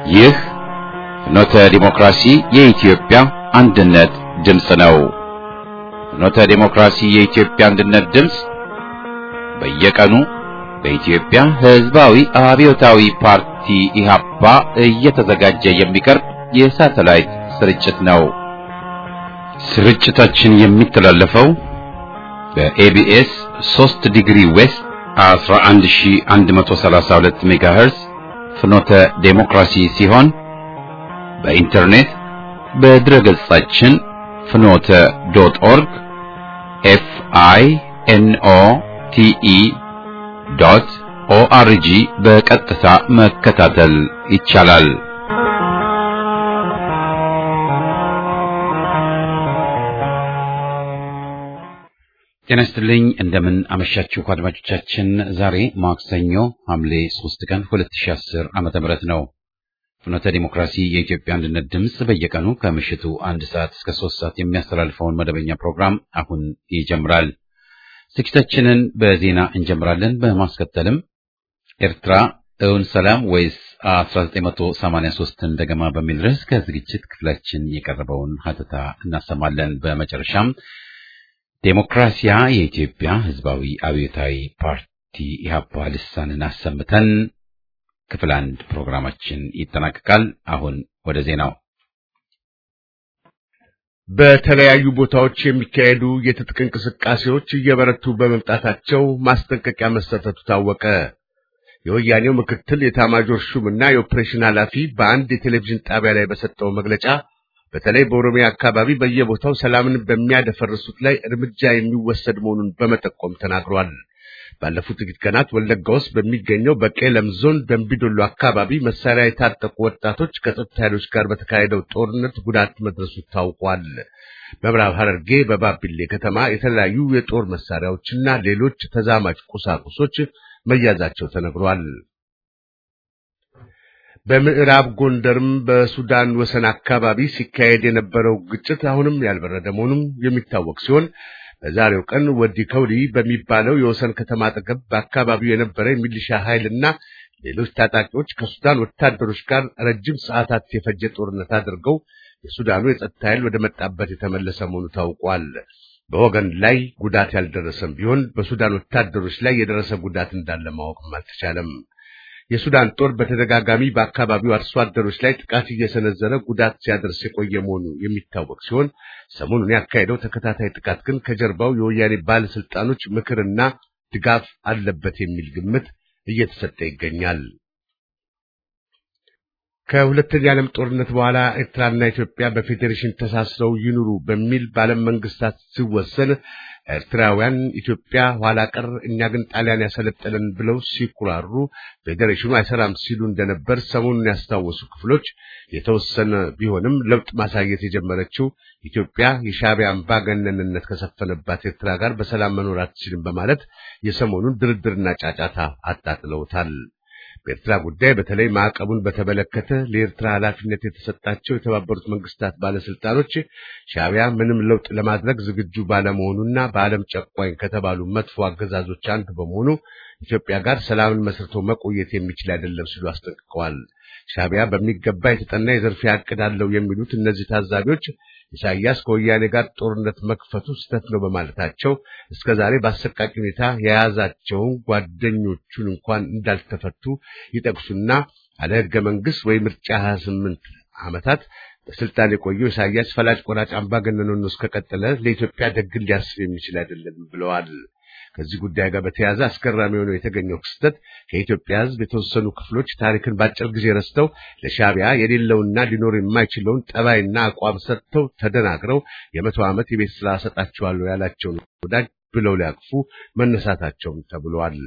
ይህ ፍኖተ ዲሞክራሲ የኢትዮጵያ አንድነት ድምፅ ነው። ፍኖተ ዲሞክራሲ የኢትዮጵያ አንድነት ድምፅ በየቀኑ በኢትዮጵያ ሕዝባዊ አብዮታዊ ፓርቲ ኢህአፓ እየተዘጋጀ የሚቀርብ የሳተላይት ስርጭት ነው። ስርጭታችን የሚተላለፈው በኤቢኤስ 3 ዲግሪ ዌስት 11132 ሜጋሄርዝ ፍኖተ ዴሞክራሲ ሲሆን በኢንተርኔት በድረገጻችን ፍኖተ ዶት ኦርግ ኤፍ አይ ኤን ኦ ቲ ኢ ዶት ኦአርጂ በቀጥታ መከታተል ይቻላል። ጤና ይስጥልኝ። እንደምን አመሻችሁ አድማጮቻችን። ዛሬ ማክሰኞ ሐምሌ 3 ቀን 2010 ዓመተ ምህረት ነው። ፍኖተ ዲሞክራሲ የኢትዮጵያ አንድነት ድምፅ በየቀኑ ከምሽቱ አንድ ሰዓት እስከ ሶስት ሰዓት የሚያስተላልፈውን መደበኛ ፕሮግራም አሁን ይጀምራል። ዝግጅታችንን በዜና እንጀምራለን። በማስከተልም ኤርትራ እውን ሰላም ወይስ 1983 እንደገማ በሚል ርዕስ ከዝግጅት ክፍላችን የቀረበውን ሀተታ እናሰማለን። በመጨረሻም ዴሞክራሲያ የኢትዮጵያ ሕዝባዊ አብዮታዊ ፓርቲ ኢህአፓ ልሳንን አሰምተን ክፍል አንድ ፕሮግራማችን ይጠናቀቃል። አሁን ወደ ዜናው። በተለያዩ ቦታዎች የሚካሄዱ የትጥቅ እንቅስቃሴዎች እየበረቱ በመምጣታቸው ማስጠንቀቂያ መሰጠቱ ታወቀ። የወያኔው ምክትል የኤታማዦር ሹምና የኦፕሬሽን ኃላፊ በአንድ የቴሌቪዥን ጣቢያ ላይ በሰጠው መግለጫ በተለይ በኦሮሚያ አካባቢ በየቦታው ሰላምን በሚያደፈርሱት ላይ እርምጃ የሚወሰድ መሆኑን በመጠቆም ተናግሯል። ባለፉት ጥቂት ቀናት ወለጋ ውስጥ በሚገኘው በቄለም ዞን ደንቢዶሎ አካባቢ መሳሪያ የታጠቁ ወጣቶች ከጸጥታ ኃይሎች ጋር በተካሄደው ጦርነት ጉዳት መድረሱ ታውቋል። በምዕራብ ሐረርጌ በባቢሌ ከተማ የተለያዩ የጦር መሳሪያዎችና ሌሎች ተዛማጅ ቁሳቁሶች መያዛቸው ተነግሯል። በምዕራብ ጎንደርም በሱዳን ወሰን አካባቢ ሲካሄድ የነበረው ግጭት አሁንም ያልበረደ መሆኑም የሚታወቅ ሲሆን በዛሬው ቀን ወዲ ከውዲ በሚባለው የወሰን ከተማ አጠገብ በአካባቢው የነበረ የሚሊሻ ኃይልና ሌሎች ታጣቂዎች ከሱዳን ወታደሮች ጋር ረጅም ሰዓታት የፈጀ ጦርነት አድርገው የሱዳኑ የጸጥታ ኃይል ወደ መጣበት የተመለሰ መሆኑ ታውቋል። በወገን ላይ ጉዳት ያልደረሰም ቢሆን በሱዳን ወታደሮች ላይ የደረሰ ጉዳት እንዳለ ማወቅም አልተቻለም። የሱዳን ጦር በተደጋጋሚ በአካባቢው አርሶ አደሮች ላይ ጥቃት እየሰነዘረ ጉዳት ሲያደርስ የቆየ መሆኑ የሚታወቅ ሲሆን ሰሞኑን ያካሄደው ተከታታይ ጥቃት ግን ከጀርባው የወያኔ ባለስልጣኖች ምክርና ድጋፍ አለበት የሚል ግምት እየተሰጠ ይገኛል። ከሁለተኛ ዓለም ጦርነት በኋላ ኤርትራና ኢትዮጵያ በፌዴሬሽን ተሳስረው ይኑሩ በሚል በዓለም መንግስታት ሲወሰን ኤርትራውያን ኢትዮጵያ ኋላ ቀር እኛ ግን ጣሊያን ያሰለጠለን ብለው ሲኩራሩ ፌዴሬሽኑ አይሰራም ሲሉ እንደነበር ሰሞኑን ያስታወሱ ክፍሎች የተወሰነ ቢሆንም ለውጥ ማሳየት የጀመረችው ኢትዮጵያ የሻዕቢያ አምባገነንነት ከሰፈነባት ኤርትራ ጋር በሰላም መኖር አትችልም በማለት የሰሞኑን ድርድርና ጫጫታ አጣጥለውታል። በኤርትራ ጉዳይ በተለይ ማዕቀቡን በተመለከተ ለኤርትራ ኃላፊነት የተሰጣቸው የተባበሩት መንግስታት ባለስልጣኖች ሻዕቢያ ምንም ለውጥ ለማድረግ ዝግጁ ባለመሆኑና በዓለም ጨቋኝ ከተባሉ መጥፎ አገዛዞች አንዱ በመሆኑ ኢትዮጵያ ጋር ሰላምን መስርቶ መቆየት የሚችል አይደለም ሲሉ አስጠንቅቀዋል። ሻዕቢያ በሚገባ የተጠና የዘርፊያ ዕቅድ አለው የሚሉት እነዚህ ታዛቢዎች ኢሳያስ ከወያኔ ጋር ጦርነት መክፈቱ ስህተት ነው በማለታቸው እስከዛሬ በአሰቃቂ ሁኔታ የያዛቸውን ጓደኞቹን እንኳን እንዳልተፈቱ ይጠቅሱና አለ ሕገ መንግሥት ወይ ምርጫ 28 ዓመታት በስልጣን የቆየው ኢሳያስ ፈላጭ ቆራጭ አምባገነን ሆኖ እስከቀጠለ ለኢትዮጵያ ደግን ሊያስብ የሚችል አይደለም ብለዋል። ከዚህ ጉዳይ ጋር በተያያዘ አስገራሚ ሆኖ የተገኘው ክስተት ከኢትዮጵያ ሕዝብ የተወሰኑ ክፍሎች ታሪክን በአጭር ጊዜ ረስተው ለሻዕቢያ የሌለውና ሊኖር የማይችለውን ጠባይና አቋም ሰጥተው ተደናግረው የመቶ ዓመት የቤት ስራ ሰጣቸዋለሁ ያላቸውን ወዳጅ ብለው ሊያቅፉ መነሳታቸውም ተብሏል።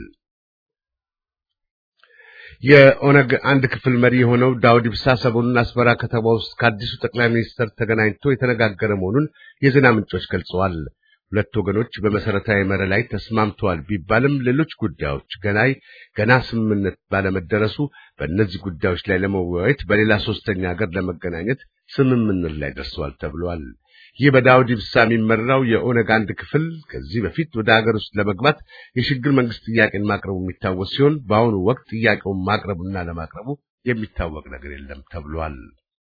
የኦነግ አንድ ክፍል መሪ የሆነው ዳውድ ኢብሳ ሰሞኑን አስመራ ከተማ ውስጥ ከአዲሱ ጠቅላይ ሚኒስትር ተገናኝቶ የተነጋገረ መሆኑን የዜና ምንጮች ገልጸዋል። ሁለት ወገኖች በመሰረታዊ መርህ ላይ ተስማምተዋል ቢባልም ሌሎች ጉዳዮች ገናይ ገና ስምምነት ባለመደረሱ በእነዚህ ጉዳዮች ላይ ለመወያየት በሌላ ሶስተኛ ሀገር ለመገናኘት ስምምነት ላይ ደርሰዋል ተብሏል። ይህ በዳውድ ኢብሳ የሚመራው የኦነግ አንድ ክፍል ከዚህ በፊት ወደ ሀገር ውስጥ ለመግባት የሽግግር መንግስት ጥያቄን ማቅረቡ የሚታወስ ሲሆን በአሁኑ ወቅት ጥያቄውን ማቅረቡና ለማቅረቡ የሚታወቅ ነገር የለም ተብሏል።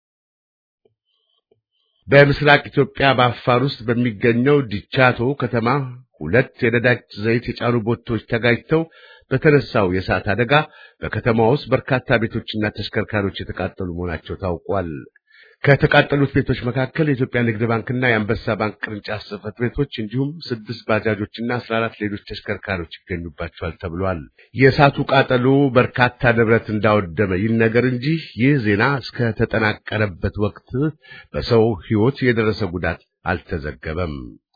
በምስራቅ ኢትዮጵያ በአፋር ውስጥ በሚገኘው ዲቻቶ ከተማ ሁለት የነዳጅ ዘይት የጫኑ ቦቶች ተጋጅተው በተነሳው የእሳት አደጋ በከተማ ውስጥ በርካታ ቤቶችና ተሽከርካሪዎች የተቃጠሉ መሆናቸው ታውቋል። ከተቃጠሉት ቤቶች መካከል የኢትዮጵያ ንግድ ባንክና የአንበሳ ባንክ ቅርንጫፍ ጽሕፈት ቤቶች እንዲሁም ስድስት ባጃጆችና አስራ አራት ሌሎች ተሽከርካሪዎች ይገኙባቸዋል ተብሏል። የእሳቱ ቃጠሎ በርካታ ንብረት እንዳወደመ ይነገር እንጂ ይህ ዜና እስከተጠናቀረበት ወቅት በሰው ሕይወት የደረሰ ጉዳት አልተዘገበም።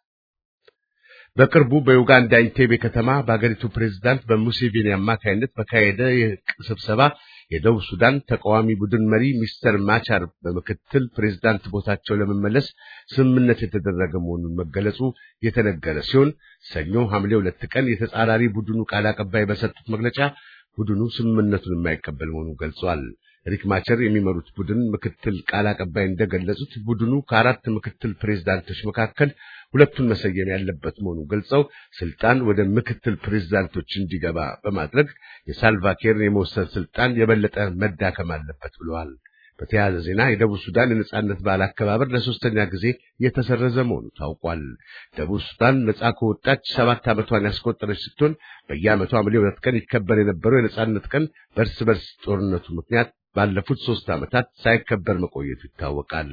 በቅርቡ በዩጋንዳ ኢንቴቤ ከተማ በአገሪቱ ፕሬዝዳንት በሙሴቬኒ አማካይነት በካሄደ ስብሰባ የደቡብ ሱዳን ተቃዋሚ ቡድን መሪ ሚስተር ማቻር በምክትል ፕሬዝዳንት ቦታቸው ለመመለስ ስምምነት የተደረገ መሆኑን መገለጹ የተነገረ ሲሆን ሰኞ ሐምሌ ሁለት ቀን የተጻራሪ ቡድኑ ቃል አቀባይ በሰጡት መግለጫ ቡድኑ ስምምነቱን የማይቀበል መሆኑን ገልጿል። ሪክ ማቸር የሚመሩት ቡድን ምክትል ቃል አቀባይ እንደገለጹት ቡድኑ ከአራት ምክትል ፕሬዝዳንቶች መካከል ሁለቱን መሰየም ያለበት መሆኑን ገልጸው ስልጣን ወደ ምክትል ፕሬዝዳንቶች እንዲገባ በማድረግ የሳልቫኪርን የመወሰን ስልጣን የበለጠ መዳከም አለበት ብለዋል። በተያያዘ ዜና የደቡብ ሱዳን የነጻነት በዓል አከባበር ለሶስተኛ ጊዜ የተሰረዘ መሆኑ ታውቋል። ደቡብ ሱዳን ነጻ ከወጣች ሰባት ዓመቷን ያስቆጠረች ስትሆን በየዓመቱ ሐምሌ ሁለት ቀን ይከበር የነበረው የነጻነት ቀን በእርስ በርስ ጦርነቱ ምክንያት ባለፉት ሶስት ዓመታት ሳይከበር መቆየቱ ይታወቃል።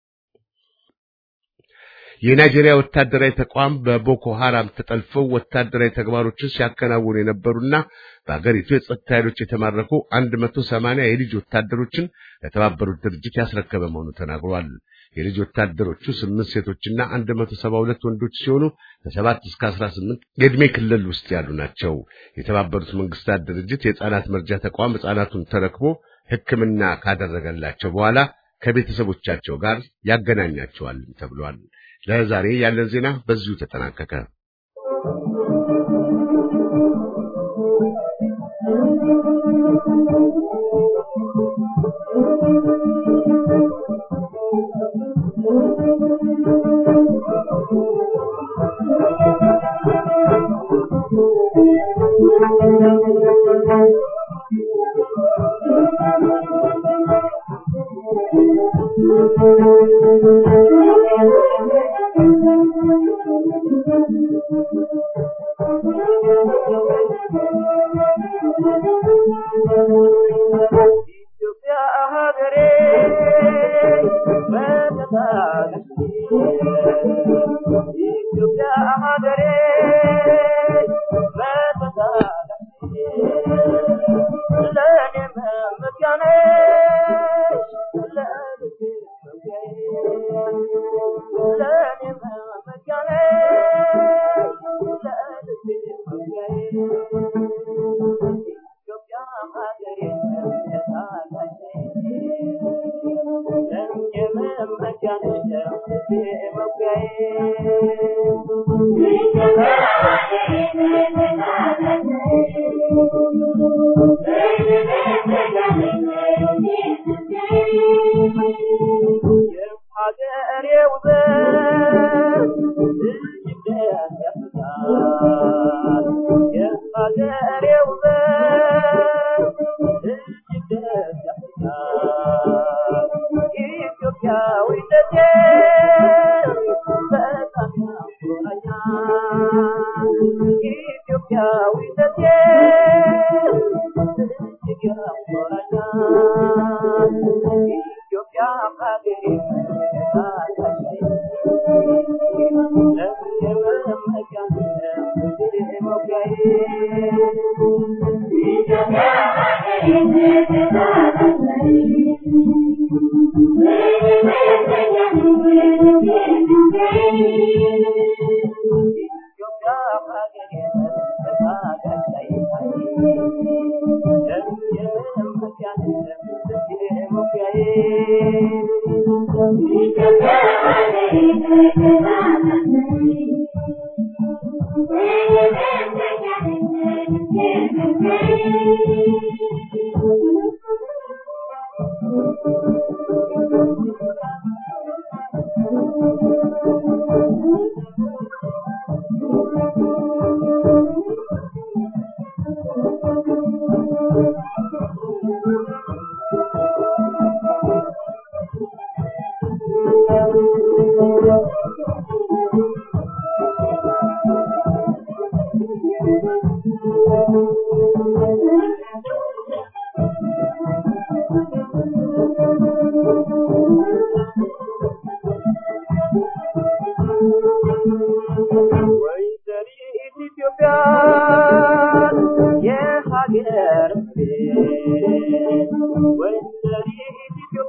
የናይጄሪያ ወታደራዊ ተቋም በቦኮ ሐራም ተጠልፈው ወታደራዊ ተግባሮችን ሲያከናውኑ የነበሩና በአገሪቱ የጸጥታ ኃይሎች የተማረኩ 180 የልጅ ወታደሮችን ለተባበሩት ድርጅት ያስረከበ መሆኑ ተናግሯል። የልጅ ወታደሮቹ ስምንት ሴቶችና 172 ወንዶች ሲሆኑ ከ7 እስከ 18 የዕድሜ ክልል ውስጥ ያሉ ናቸው። የተባበሩት መንግስታት ድርጅት የሕፃናት መርጃ ተቋም ሕፃናቱን ተረክቦ ሕክምና ካደረገላቸው በኋላ ከቤተሰቦቻቸው ጋር ያገናኛቸዋል ተብሏል። ለዛሬ ያለን ዜና በዚሁ ተጠናቀቀ።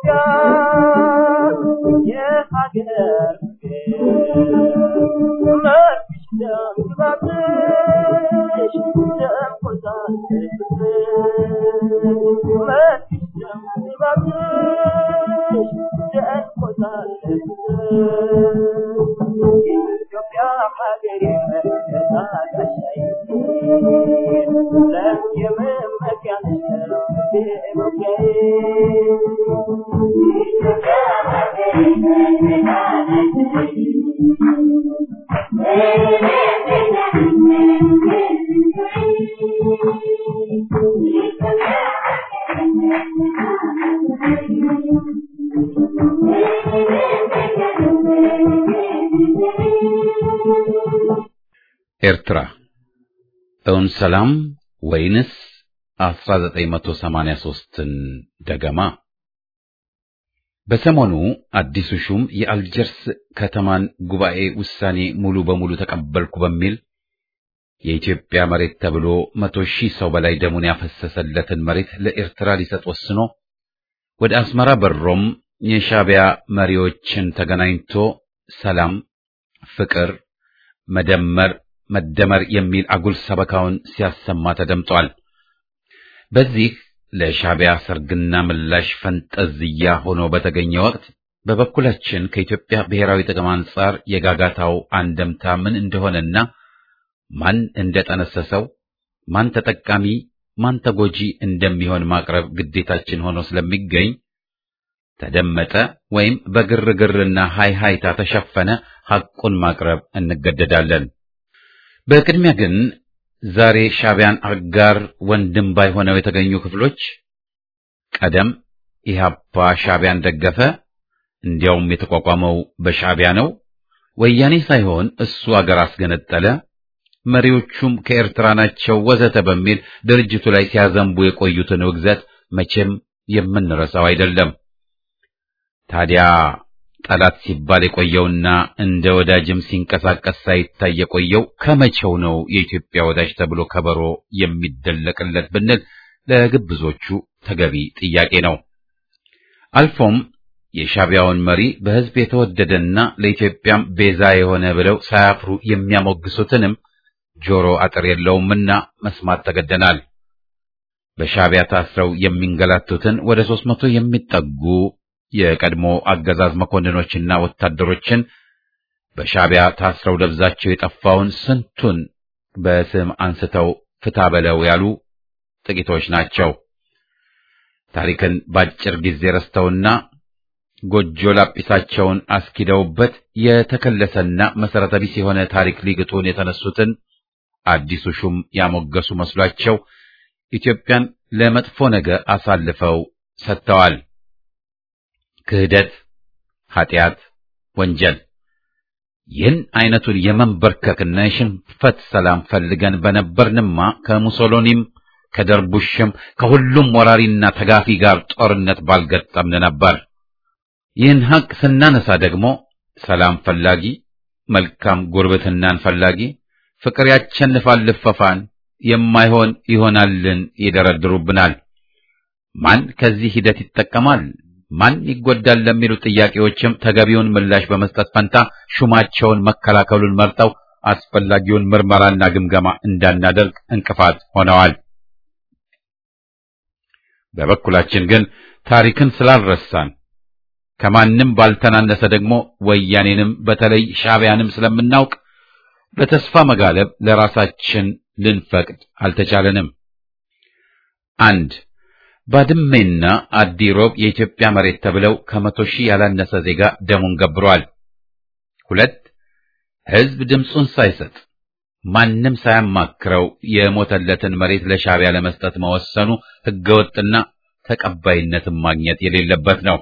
ኤርትራ እውን ሰላም ወይንስ 1983ን ደገማ? በሰሞኑ አዲሱ ሹም የአልጀርስ ከተማን ጉባኤ ውሳኔ ሙሉ በሙሉ ተቀበልኩ በሚል የኢትዮጵያ መሬት ተብሎ መቶ ሺህ ሰው በላይ ደሙን ያፈሰሰለትን መሬት ለኤርትራ ሊሰጥ ወስኖ ወደ አስመራ በሮም የሻዕቢያ መሪዎችን ተገናኝቶ ሰላም፣ ፍቅር፣ መደመር መደመር የሚል አጉል ሰበካውን ሲያሰማ ተደምጧል። በዚህ ለሻዕቢያ ሰርግና ምላሽ ፈንጠዝያ ሆኖ በተገኘ ወቅት በበኩላችን ከኢትዮጵያ ብሔራዊ ጥቅም አንጻር የጋጋታው አንደምታ ምን እንደሆነና ማን እንደጠነሰሰው፣ ማን ተጠቃሚ፣ ማን ተጎጂ እንደሚሆን ማቅረብ ግዴታችን ሆኖ ስለሚገኝ ተደመጠ ወይም በግርግርና ሃይሃይታ ተሸፈነ ሐቁን ማቅረብ እንገደዳለን። በቅድሚያ ግን ዛሬ ሻዕቢያን አጋር ወንድም ባይሆነው የተገኙ ክፍሎች ቀደም ኢህአፓ ሻዕቢያን ደገፈ፣ እንዲያውም የተቋቋመው በሻዕቢያ ነው፣ ወያኔ ሳይሆን እሱ አገር አስገነጠለ፣ መሪዎቹም ከኤርትራ ናቸው ወዘተ በሚል ድርጅቱ ላይ ሲያዘንቡ የቆዩትን ውግዘት መቼም የምንረሳው አይደለም። ታዲያ ጠላት ሲባል የቆየውና እንደ ወዳጅም ሲንቀሳቀስ ሳይታይ የቆየው ከመቼው ነው የኢትዮጵያ ወዳጅ ተብሎ ከበሮ የሚደለቅለት ብንል ለግብዞቹ ተገቢ ጥያቄ ነው። አልፎም የሻዕቢያውን መሪ በሕዝብ የተወደደና ለኢትዮጵያም ቤዛ የሆነ ብለው ሳያፍሩ የሚያሞግሱትንም ጆሮ አጥር የለውምና መስማት ተገደናል። በሻዕቢያ ታስረው የሚንገላቱትን ወደ ሦስት መቶ የሚጠጉ የቀድሞ አገዛዝ መኮንኖችና ወታደሮችን በሻዕቢያ ታስረው ደብዛቸው የጠፋውን ስንቱን በስም አንስተው ፍታ በለው ያሉ ጥቂቶች ናቸው። ታሪክን ባጭር ጊዜ ረስተውና ጎጆ ላጲሳቸውን አስኪደውበት የተከለሰና መሰረተ ቢስ የሆነ ታሪክ ሊግጡን የተነሱትን አዲሱ ሹም ያሞገሱ መስሏቸው ኢትዮጵያን ለመጥፎ ነገር አሳልፈው ሰጥተዋል። ክህደት፣ ኃጢአት፣ ወንጀል ይህን አይነቱን የመንበርከክና የሽንፈት ሰላም ፈልገን በነበርንማ ከሙሶሎኒም ከደርቡሽም ከሁሉም ወራሪና ተጋፊ ጋር ጦርነት ባልገጠምን ነበር። ይህን ሐቅ ስናነሳ ደግሞ ሰላም ፈላጊ፣ መልካም ጉርብትናን ፈላጊ፣ ፍቅር ያቸንፋል ልፈፋን፣ የማይሆን ይሆናልን ይደረድሩብናል። ማን ከዚህ ሂደት ይጠቀማል? ማን ይጎዳል? ለሚሉ ጥያቄዎችም ተገቢውን ምላሽ በመስጠት ፈንታ ሹማቸውን መከላከሉን መርጠው አስፈላጊውን ምርመራና ግምገማ እንዳናደርግ እንቅፋት ሆነዋል። በበኩላችን ግን ታሪክን ስላልረሳን ከማንም ባልተናነሰ ደግሞ ወያኔንም በተለይ ሻዕቢያንም ስለምናውቅ በተስፋ መጋለብ ለራሳችን ልንፈቅድ አልተቻለንም። አንድ ባድሜና አዲሮብ የኢትዮጵያ መሬት ተብለው ከመቶ ሺህ ያላነሰ ዜጋ ደሙን ገብሯል። ሁለት ሕዝብ ድምፁን ሳይሰጥ ማንም ሳያማክረው የሞተለትን መሬት ለሻዕቢያ ለመስጠት መወሰኑ ሕገወጥና ተቀባይነትን ማግኘት የሌለበት ነው።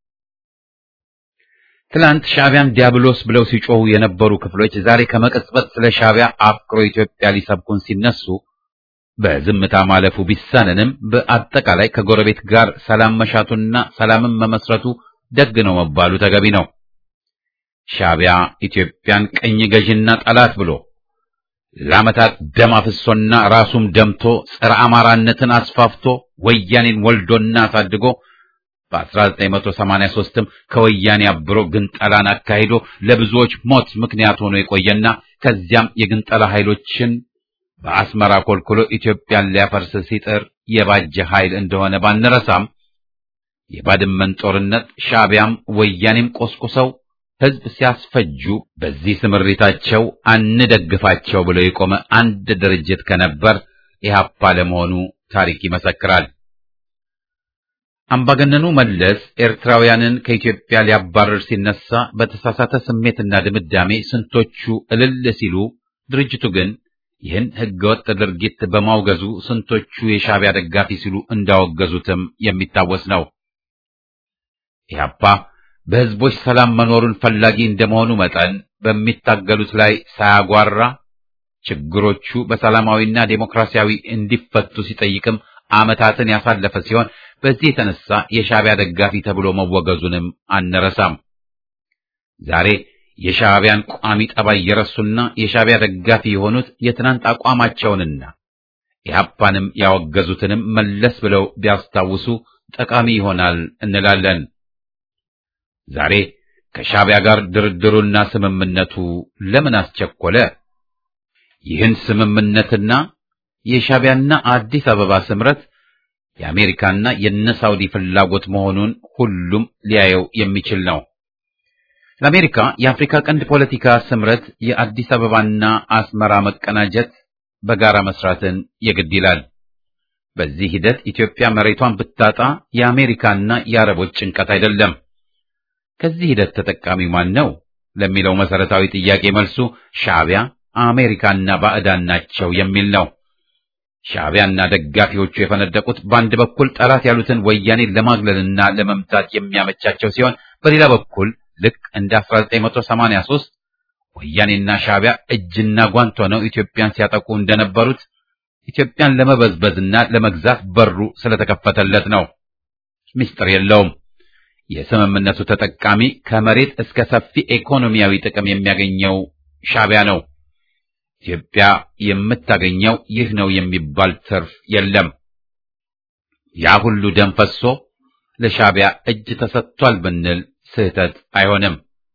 ትላንት ሻዕቢያን ዲያብሎስ ብለው ሲጮሁ የነበሩ ክፍሎች ዛሬ ከመቀጽበት ስለ ሻዕቢያ አፍቅሮ ኢትዮጵያ ሊሰብኩን ሲነሱ በዝምታ ማለፉ ቢሳንንም በአጠቃላይ ከጎረቤት ጋር ሰላም መሻቱና ሰላምን መመስረቱ ደግ ነው መባሉ ተገቢ ነው። ሻዕቢያ ኢትዮጵያን ቅኝ ገዥና ጠላት ብሎ ለዓመታት ደም አፍሶና ራሱም ደምቶ ጸረ አማራነትን አስፋፍቶ ወያኔን ወልዶና አሳድጎ በ1983ም ከወያኔ አብሮ ግንጠላን አካሂዶ ለብዙዎች ሞት ምክንያት ሆኖ የቆየና ከዚያም የግንጠላ ኃይሎችን በአስመራ ኮልኩሎ ኢትዮጵያን ሊያፈርስ ሲጥር የባጀ ኃይል እንደሆነ ባንረሳም የባድመን ጦርነት ሻዕቢያም ወያኔም ቆስቁሰው ሕዝብ ሲያስፈጁ በዚህ ስምሪታቸው አንደግፋቸው ብሎ የቆመ አንድ ድርጅት ከነበር ኢህአፓ ለመሆኑ ታሪክ ይመሰክራል። አምባገነኑ መለስ ኤርትራውያንን ከኢትዮጵያ ሊያባረር ሲነሳ በተሳሳተ ስሜትና ድምዳሜ ስንቶቹ እልል ሲሉ፣ ድርጅቱ ግን ይህን ህገወጥ ድርጊት በማውገዙ ስንቶቹ የሻዕቢያ ደጋፊ ሲሉ እንዳወገዙትም የሚታወስ ነው። ኢህአፓ በህዝቦች ሰላም መኖሩን ፈላጊ እንደመሆኑ መጠን በሚታገሉት ላይ ሳያጓራ ችግሮቹ በሰላማዊና ዴሞክራሲያዊ እንዲፈቱ ሲጠይቅም ዓመታትን ያሳለፈ ሲሆን በዚህ የተነሳ የሻዕቢያ ደጋፊ ተብሎ መወገዙንም አንረሳም። ዛሬ የሻዕቢያን ቋሚ ጠባይ የረሱና የሻዕቢያ ደጋፊ የሆኑት የትናንት አቋማቸውንና ኢህአፓንም ያወገዙትንም መለስ ብለው ቢያስታውሱ ጠቃሚ ይሆናል እንላለን። ዛሬ ከሻዕቢያ ጋር ድርድሩና ስምምነቱ ለምን አስቸኮለ? ይህን ስምምነትና የሻዕቢያና አዲስ አበባ ስምረት የአሜሪካና የነ ሳውዲ ፍላጎት መሆኑን ሁሉም ሊያየው የሚችል ነው። ለአሜሪካ የአፍሪካ ቀንድ ፖለቲካ ስምረት የአዲስ አበባና አስመራ መቀናጀት፣ በጋራ መስራትን የግድ ይላል። በዚህ ሂደት ኢትዮጵያ መሬቷን ብታጣ የአሜሪካና የአረቦች ጭንቀት አይደለም። ከዚህ ሂደት ተጠቃሚው ማን ነው ለሚለው መሰረታዊ ጥያቄ መልሱ ሻዕቢያ፣ አሜሪካና ባዕዳን ናቸው የሚል ነው። ሻዕቢያና ደጋፊዎቹ የፈነደቁት በአንድ በኩል ጠላት ያሉትን ወያኔን ለማግለልና ለመምታት የሚያመቻቸው ሲሆን በሌላ በኩል ልክ እንደ 1983 ወያኔና ሻዕቢያ እጅና ጓንት ሆነው ኢትዮጵያን ሲያጠቁ እንደነበሩት ኢትዮጵያን ለመበዝበዝና ለመግዛት በሩ ስለተከፈተለት ነው። ምስጢር የለውም። የስምምነቱ ተጠቃሚ ከመሬት እስከ ሰፊ ኢኮኖሚያዊ ጥቅም የሚያገኘው ሻዕቢያ ነው። ኢትዮጵያ የምታገኘው ይህ ነው የሚባል ትርፍ የለም። ያ ሁሉ ደም ፈሶ ለሻዕቢያ እጅ ተሰጥቷል ብንል ስህተት አይሆንም።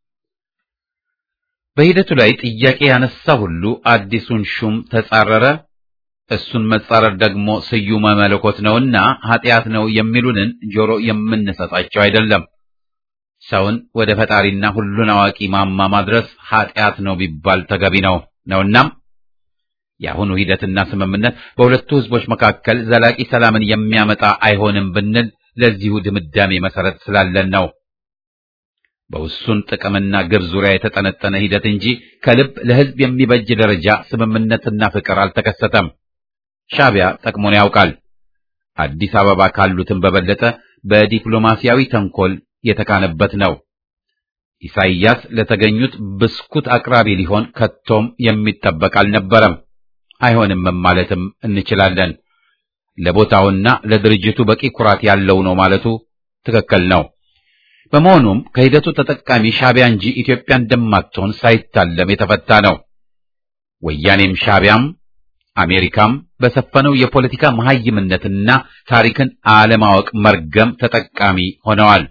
በሂደቱ ላይ ጥያቄ ያነሳ ሁሉ አዲሱን ሹም ተጻረረ፣ እሱን መጻረር ደግሞ ስዩመ መለኮት ነውና ኃጢአት ነው የሚሉንን ጆሮ የምንሰጣቸው አይደለም። ሰውን ወደ ፈጣሪና ሁሉን አዋቂ ማማ ማድረስ ኃጢአት ነው ቢባል ተገቢ ነው ነውናም የአሁኑ ሂደትና ስምምነት በሁለቱ ሕዝቦች መካከል ዘላቂ ሰላምን የሚያመጣ አይሆንም ብንል ለዚሁ ድምዳሜ መሰረት ስላለን ነው። በውሱን ጥቅምና ግብ ዙሪያ የተጠነጠነ ሂደት እንጂ ከልብ ለሕዝብ የሚበጅ ደረጃ ስምምነትና ፍቅር አልተከሰተም። ሻዕቢያ ጠቅሞን ያውቃል። አዲስ አበባ ካሉትም በበለጠ በዲፕሎማሲያዊ ተንኮል የተካነበት ነው። ኢሳይያስ ለተገኙት ብስኩት አቅራቢ ሊሆን ከቶም የሚጠበቅ አልነበረም። አይሆንም ማለትም እንችላለን። ለቦታውና ለድርጅቱ በቂ ኩራት ያለው ነው ማለቱ ትክክል ነው። በመሆኑም ከሂደቱ ተጠቃሚ ሻዕቢያ እንጂ ኢትዮጵያ እንደማትሆን ሳይታለም የተፈታ ነው። ወያኔም ሻዕቢያም አሜሪካም በሰፈነው የፖለቲካ መሐይምነትና ታሪክን አለማወቅ መርገም ተጠቃሚ ሆነዋል።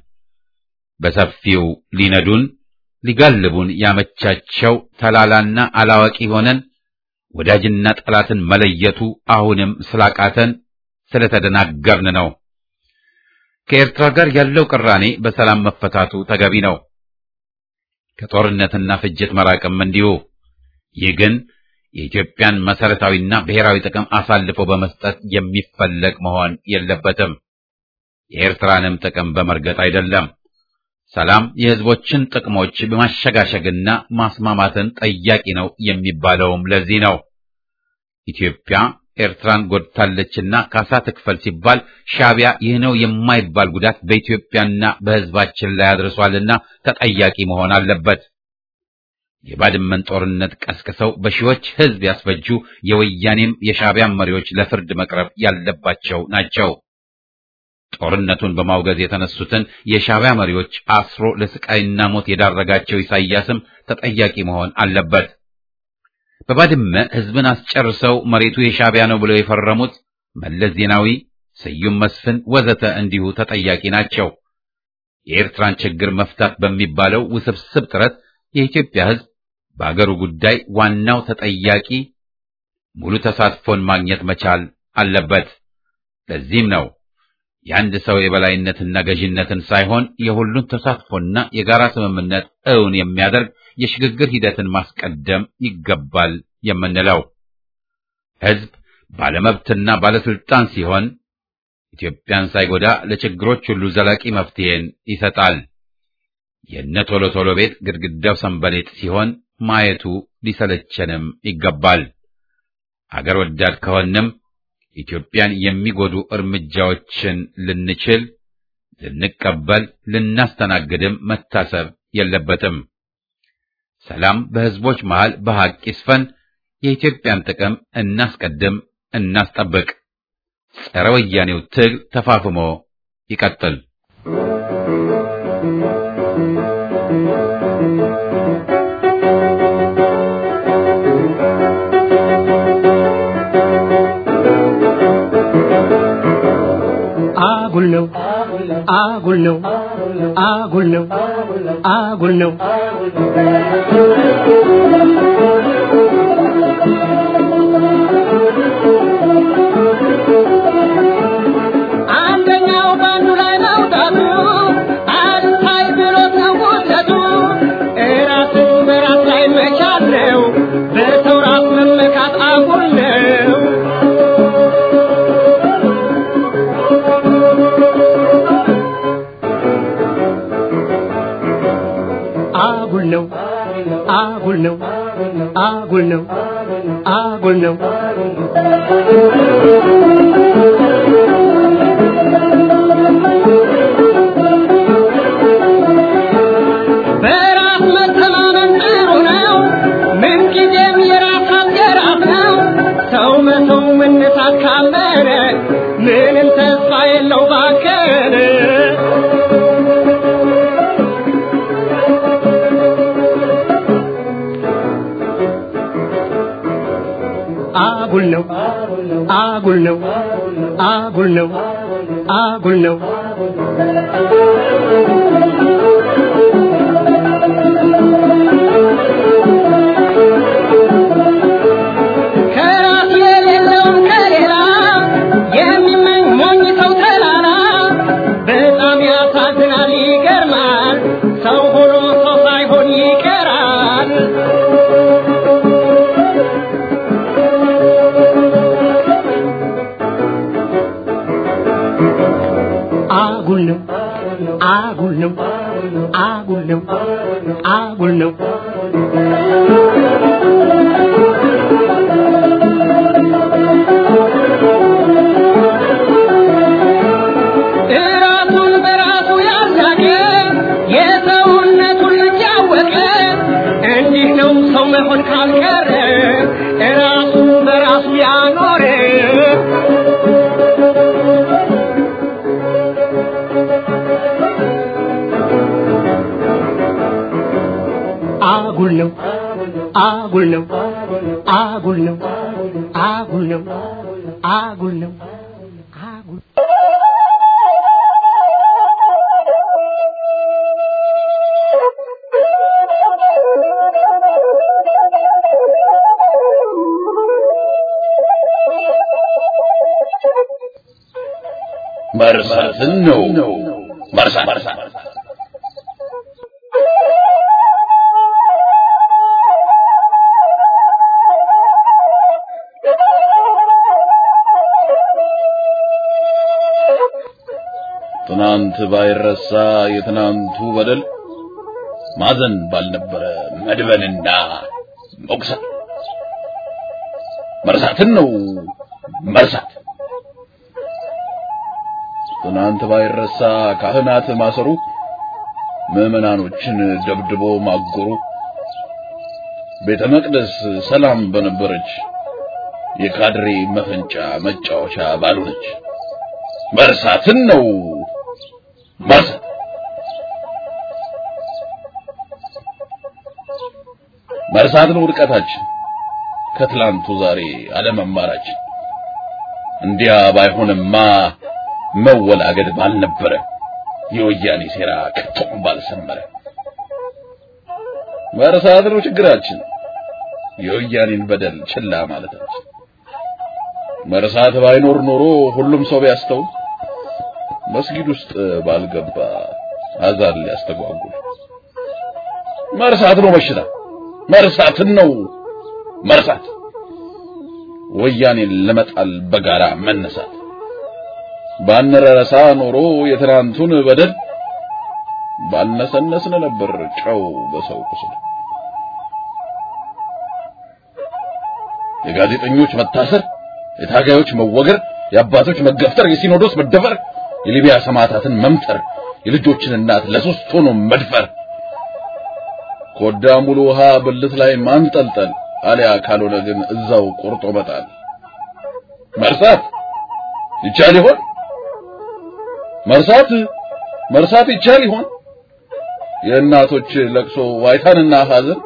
በሰፊው ሊነዱን ሊጋልቡን ያመቻቸው ተላላና አላዋቂ ሆነን ወዳጅና ጠላትን መለየቱ አሁንም ስላቃተን ስለተደናገርን ነው። ከኤርትራ ጋር ያለው ቅራኔ በሰላም መፈታቱ ተገቢ ነው። ከጦርነትና ፍጅት መራቅም እንዲሁ። ይህ ግን የኢትዮጵያን መሰረታዊና ብሔራዊ ጥቅም አሳልፎ በመስጠት የሚፈለግ መሆን የለበትም። የኤርትራንም ጥቅም በመርገጥ አይደለም። ሰላም የሕዝቦችን ጥቅሞች በማሸጋሸግና ማስማማትን ጠያቂ ነው የሚባለውም ለዚህ ነው። ኢትዮጵያ ኤርትራን ጎድታለችና ካሳ ትክፈል ሲባል ሻዕቢያ ይህ ነው የማይባል ጉዳት በኢትዮጵያና በሕዝባችን ላይ አድርሷልና ተጠያቂ መሆን አለበት። የባድመን ጦርነት ቀስቅሰው በሺዎች ሕዝብ ያስፈጁ የወያኔም የሻዕቢያን መሪዎች ለፍርድ መቅረብ ያለባቸው ናቸው። ጦርነቱን በማውገዝ የተነሱትን የሻዕቢያ መሪዎች አስሮ ለስቃይና ሞት የዳረጋቸው ኢሳይያስም ተጠያቂ መሆን አለበት። በባድመ ሕዝብን አስጨርሰው መሬቱ የሻዕቢያ ነው ብለው የፈረሙት መለስ ዜናዊ፣ ስዩም መስፍን ወዘተ እንዲሁ ተጠያቂ ናቸው። የኤርትራን ችግር መፍታት በሚባለው ውስብስብ ጥረት የኢትዮጵያ ሕዝብ በአገሩ ጉዳይ ዋናው ተጠያቂ ሙሉ ተሳትፎን ማግኘት መቻል አለበት። ለዚህም ነው የአንድ ሰው የበላይነትና ገዥነትን ሳይሆን የሁሉን ተሳትፎና የጋራ ስምምነት እውን የሚያደርግ የሽግግር ሂደትን ማስቀደም ይገባል የምንለው። ሕዝብ ባለመብትና ባለስልጣን ሲሆን ኢትዮጵያን ሳይጎዳ ለችግሮች ሁሉ ዘላቂ መፍትሄን ይሰጣል። የነ ቶሎ ቶሎ ቤት ግድግዳው ሰንበሌጥ ሲሆን ማየቱ ሊሰለቸንም ይገባል። አገር ወዳድ ከሆንም ኢትዮጵያን የሚጎዱ እርምጃዎችን ልንችል፣ ልንቀበል፣ ልናስተናግድም መታሰብ የለበትም። ሰላም በሕዝቦች መሃል በሐቅ ይስፈን። የኢትዮጵያን ጥቅም እናስቀድም፣ እናስጠብቅ። ጸረ ወያኔው ትግል ተፋፍሞ ይቀጥል። አጉል ነው አጉል ነው አጉል ነው አጉል ነው አንደኛው ባንዱ ላይ መውጣቱ አልታይ ብሎት ነው ውደቱ እራስን በራስ ላይ መቻል ነው በሰው ራስ መመካት አጉል ነው አጉል ነው አጉል ነው አጉል ነው አጉል ነው በራስ መተማመን ጥሩ ነው ምንጊዜም የራስ አገራት ነው ሰው መተው መነሳት ካመነ ምንም ተስፋ የለው ባከነ አጉል ነው አጉል ነው አጉል ነው አጉል ነው ከራስ የሌለውን ከሌላ የሚመኝ ሞኝ ሰው ተላላ በጣም ያሳዝናል ይገርማል ሰው ሆኖ ሰው ሳይሆን ይቀራል አጉል ነው አጉል ነው አጉል ነው አጉል ነው እራሱን በራሱ ያዛቀ የሰውነቱን ልጅ ያወቀ እንዲህ ነው ሰው መሆን ካልቀረ እራሱን በራሱ ያኖረ አጉል ነው አጉል ነው አጉል ነው አጉል ነው አጉል ነው አጉል መርሳትን ነው መርሳት ትናንት ባይረሳ የትናንቱ በደል ማዘን ባልነበረ መድበንና መቁሰል መርሳትን ነው መርሳት ትናንት ባይረሳ ካህናት ማሰሩ ምዕመናኖችን ደብድቦ ማጎሩ ቤተ መቅደስ ሰላም በነበረች የካድሬ መፈንጫ መጫወቻ ባልሆነች መርሳትን ነው መርሳት መርሳት ነው ውድቀታችን ከትላንቱ ዛሬ አለመማራችን እንዲያ ባይሆንማ መወላገድ ባልነበረ የወያኔ ሴራ ከቶም ባልሰመረ መርሳት ነው ችግራችን የወያኔን በደል ችላ ማለታችን መርሳት ባይኖር ኖሮ ሁሉም ሰው ቢያስተውል መስጊድ ውስጥ ባልገባ አዛን ሊያስተጓጉል መርሳት ነው በሽታ መርሳትን ነው መርሳት ወያኔን ለመጣል በጋራ መነሳት ባንረሳ ኖሮ የትናንቱን በደል ባልነሰነስን ነበር ጨው በሰው ቁስል የጋዜጠኞች መታሰር የታጋዮች መወገር የአባቶች መገፍተር የሲኖዶስ መደፈር የሊቢያ ሰማዕታትን መምጠር የልጆችን እናት ለሶስት ሆኖ መድፈር ኮዳ ሙሉ ውሃ ብልት ላይ ማንጠልጠል አሊያ ካልሆነ ግን እዛው ቆርጦ መጣል መርሳት ይቻል ይሆን መርሳት መርሳት ይቻል ይሆን የእናቶች ለቅሶ ዋይታንና ሐዘን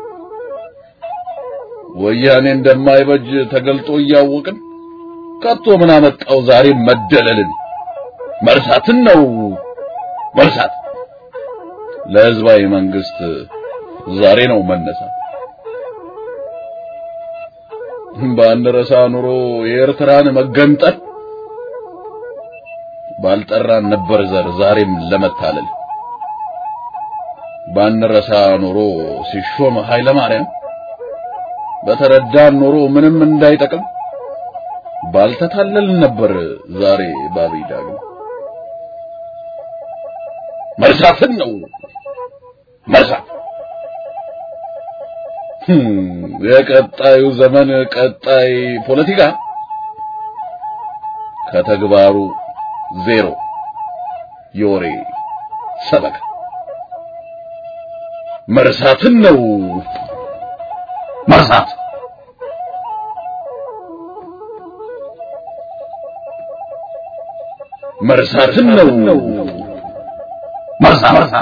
ወያኔ እንደማይበጅ ተገልጦ እያወቅን ከቶ ምን አመጣው ዛሬ መደለልን መርሳትን ነው መርሳት ለህዝባዊ መንግስት ዛሬ ነው መነሳት ባንረሳ ኑሮ የኤርትራን መገንጠል ባልጠራን ነበር ዘር ዛሬም ለመታለል ባንረሳ ኑሮ ሲሾም ኃይለ ማርያም በተረዳን ኑሮ ምንም እንዳይጠቅም ባልተታለልን ነበር ዛሬ ባብይ ዳግም መርሳትን ነው መርሳት የቀጣዩ ዘመን ቀጣይ ፖለቲካ ከተግባሩ ዜሮ የወሬ ሰበካ መርሳትን ነው መርሳት መርሳትን ነው መርሳት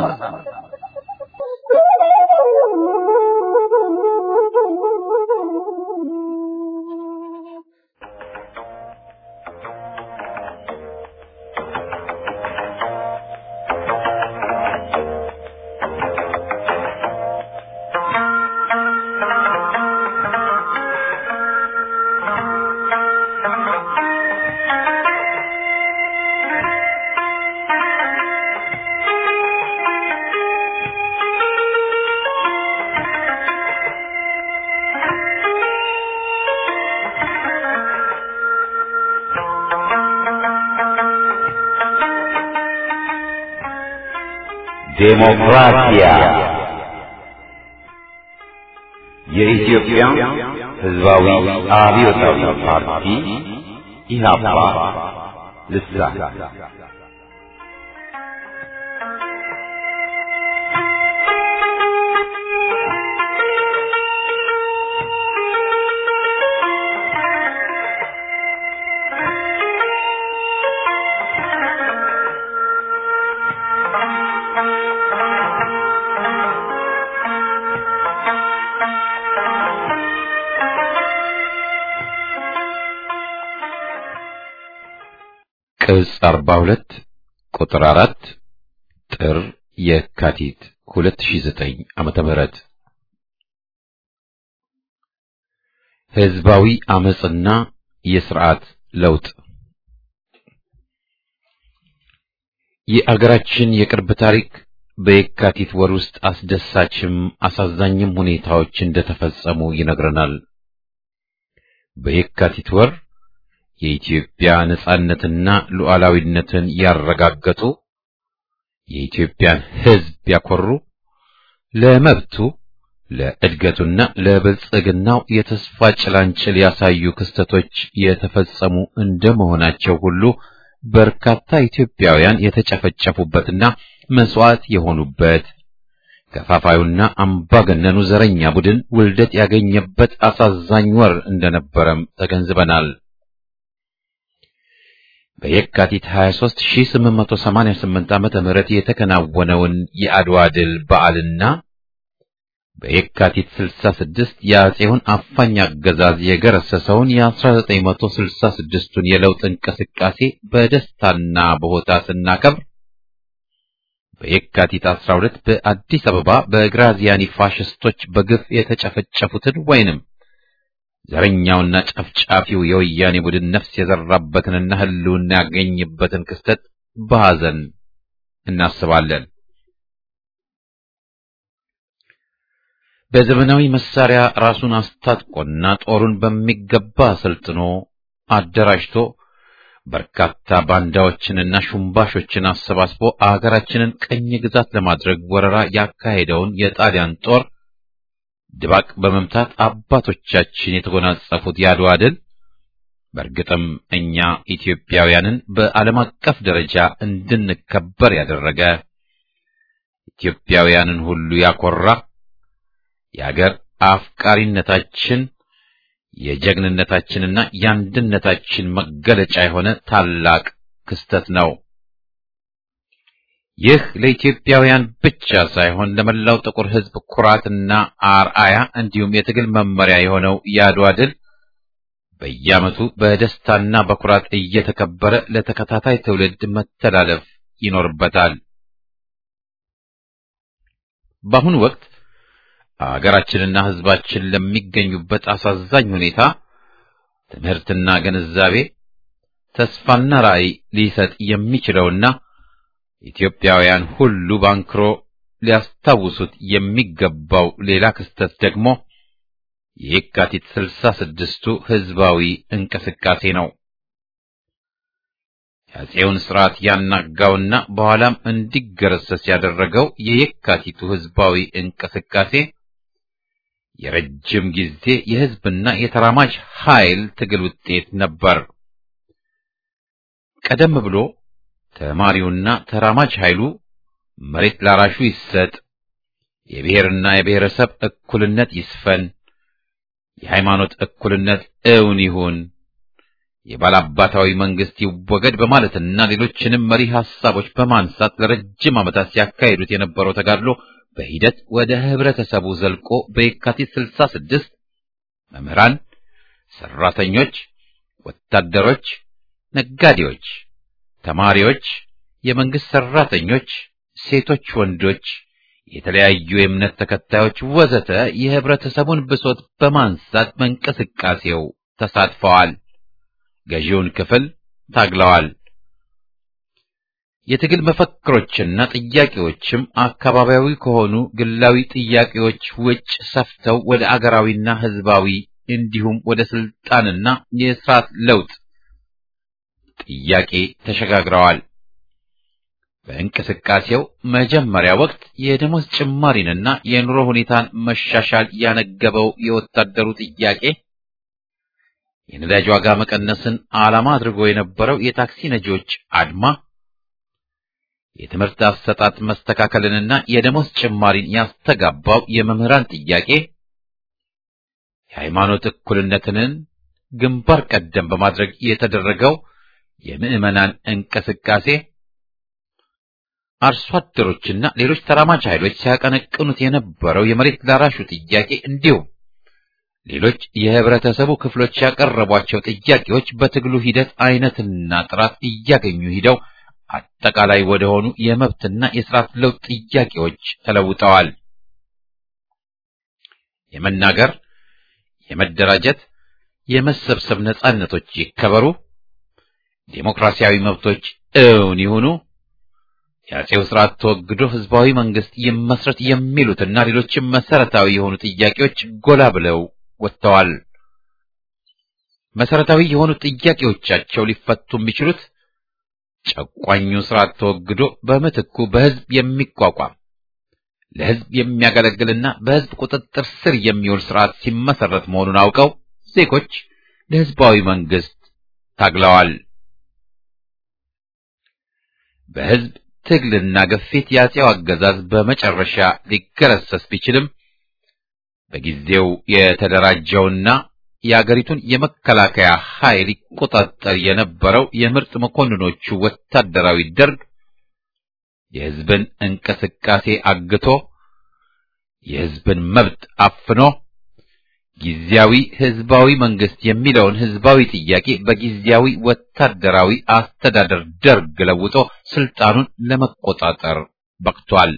ዴሞክራሲያ የኢትዮጵያ ሕዝባዊ አብዮታዊ ፓርቲ ኢህአፓ ልሳን ቅጽ 42 ቁጥር 4 ጥር የካቲት 2009 ዓመተ ምህረት ህዝባዊ አመጽና የስርዓት ለውጥ የአገራችን የቅርብ ታሪክ በየካቲት ወር ውስጥ አስደሳችም አሳዛኝም ሁኔታዎች እንደተፈጸሙ ይነግረናል። በየካቲት ወር የኢትዮጵያ ነጻነትና ሉዓላዊነትን ያረጋገጡ የኢትዮጵያን ሕዝብ ያኮሩ ለመብቱ ለእድገቱና ለብልጽግናው የተስፋ ጭላንጭል ያሳዩ ክስተቶች የተፈጸሙ እንደመሆናቸው ሁሉ በርካታ ኢትዮጵያውያን የተጨፈጨፉበትና መስዋዕት የሆኑበት ከፋፋዩና አምባገነኑ ዘረኛ ቡድን ውልደት ያገኘበት አሳዛኝ ወር እንደነበረም ተገንዝበናል። በየካቲት 23 1888 ዓመተ ምህረት የተከናወነውን የአድዋ ድል በዓልና በየካቲት 66 የአጼውን አፋኝ አገዛዝ የገረሰሰውን የ1966ቱን የለውጥ እንቅስቃሴ በደስታና በሆታ ስናከብር በየካቲት 12 በአዲስ አበባ በግራዚያኒ ፋሽስቶች በግፍ የተጨፈጨፉትን ወይንም ዘረኛውና ጨፍጫፊው የወያኔ ቡድን ነፍስ የዘራበትንና ሕልውና ያገኝበትን ክስተት በሐዘን እናስባለን። በዘመናዊ መሳሪያ ራሱን አስታጥቆና ጦሩን በሚገባ አሰልጥኖ አደራጅቶ በርካታ ባንዳዎችንና ሹምባሾችን አሰባስቦ አገራችንን ቅኝ ግዛት ለማድረግ ወረራ ያካሄደውን የጣሊያን ጦር ድባቅ በመምታት አባቶቻችን የተጎናጸፉት የአድዋ ድል በእርግጥም እኛ ኢትዮጵያውያንን በዓለም አቀፍ ደረጃ እንድንከበር ያደረገ ኢትዮጵያውያንን ሁሉ ያኮራ የአገር አፍቃሪነታችን የጀግንነታችንና የአንድነታችን መገለጫ የሆነ ታላቅ ክስተት ነው። ይህ ለኢትዮጵያውያን ብቻ ሳይሆን ለመላው ጥቁር ሕዝብ ኩራትና አርአያ እንዲሁም የትግል መመሪያ የሆነው የአድዋ ድል በየዓመቱ በደስታና በኩራት እየተከበረ ለተከታታይ ትውልድ መተላለፍ ይኖርበታል። በአሁኑ ወቅት አገራችንና ሕዝባችን ለሚገኙበት አሳዛኝ ሁኔታ ትምህርትና ግንዛቤ ተስፋና ራዕይ ሊሰጥ የሚችለውና ኢትዮጵያውያን ሁሉ ባንክሮ ሊያስታውሱት የሚገባው ሌላ ክስተት ደግሞ የየካቲት ስልሳ ስድስቱ ሕዝባዊ እንቅስቃሴ ነው። የአፄውን ሥርዓት ያናጋውና በኋላም እንዲገረሰስ ያደረገው የየካቲቱ ሕዝባዊ እንቅስቃሴ የረጅም ጊዜ የሕዝብና የተራማጅ ኃይል ትግል ውጤት ነበር። ቀደም ብሎ ተማሪውና ተራማጅ ኃይሉ መሬት ላራሹ ይሰጥ፣ የብሔርና የብሔረሰብ እኩልነት ይስፈን፣ የሃይማኖት እኩልነት እውን ይሁን፣ የባላባታዊ መንግስት ይወገድ በማለትና ሌሎችንም መሪ ሐሳቦች በማንሳት ለረጅም ዓመታት ሲያካሂዱት የነበረው ተጋድሎ በሂደት ወደ ህብረተሰቡ ዘልቆ በየካቲት 66 መምህራን፣ ሰራተኞች፣ ወታደሮች፣ ነጋዴዎች፣ ተማሪዎች፣ የመንግስት ሰራተኞች፣ ሴቶች፣ ወንዶች፣ የተለያዩ የእምነት ተከታዮች ወዘተ የህብረተሰቡን ብሶት በማንሳት በእንቅስቃሴው ተሳትፈዋል። ገዢውን ክፍል ታግለዋል። የትግል መፈክሮችና ጥያቄዎችም አካባቢያዊ ከሆኑ ግላዊ ጥያቄዎች ውጭ ሰፍተው ወደ አገራዊና ህዝባዊ እንዲሁም ወደ ስልጣንና የስርዓት ለውጥ ጥያቄ ተሸጋግረዋል። በእንቅስቃሴው መጀመሪያ ወቅት የደሞዝ ጭማሪንና የኑሮ ሁኔታን መሻሻል ያነገበው የወታደሩ ጥያቄ የነዳጅ ዋጋ መቀነስን ዓላማ አድርጎ የነበረው የታክሲ ነጂዎች አድማ የትምህርት አሰጣጥ መስተካከልንና የደሞዝ ጭማሪን ያስተጋባው የመምህራን ጥያቄ የሃይማኖት እኩልነትንን ግንባር ቀደም በማድረግ የተደረገው የምዕመናን እንቅስቃሴ አርሶ አደሮችና ሌሎች ተራማጅ ኃይሎች ሲያቀነቅኑት የነበረው የመሬት ላራሹ ጥያቄ እንዲሁም ሌሎች የህብረተሰቡ ክፍሎች ያቀረቧቸው ጥያቄዎች በትግሉ ሂደት አይነትና ጥራት እያገኙ ሂደው አጠቃላይ ወደ ሆኑ የመብትና የስርዓት ለውጥ ጥያቄዎች ተለውጠዋል። የመናገር፣ የመደራጀት፣ የመሰብሰብ ነጻነቶች ይከበሩ፣ ዴሞክራሲያዊ መብቶች እውን ይሁኑ፣ የአፄው ስርዓት ተወግዶ ህዝባዊ መንግስት ይመስረት የሚሉትና ሌሎችም መሰረታዊ የሆኑ ጥያቄዎች ጎላ ብለው ወጥተዋል። መሰረታዊ የሆኑ ጥያቄዎቻቸው ሊፈቱ የሚችሉት ጨቋኙ ስርዓት ተወግዶ በምትኩ በህዝብ የሚቋቋም ለህዝብ የሚያገለግልና በህዝብ ቁጥጥር ስር የሚውል ስርዓት ሲመሰረት መሆኑን አውቀው ዜጎች ለህዝባዊ መንግስት ታግለዋል። በህዝብ ትግልና ግፊት የአፄው አገዛዝ በመጨረሻ ሊገረሰስ ቢችልም በጊዜው የተደራጀውና የአገሪቱን የመከላከያ ኃይል ይቆጣጠር የነበረው የምርጥ መኮንኖቹ ወታደራዊ ደርግ የህዝብን እንቅስቃሴ አግቶ የህዝብን መብት አፍኖ ጊዜያዊ ህዝባዊ መንግስት የሚለውን ህዝባዊ ጥያቄ በጊዜያዊ ወታደራዊ አስተዳደር ደርግ ለውጦ ስልጣኑን ለመቆጣጠር በቅቷል።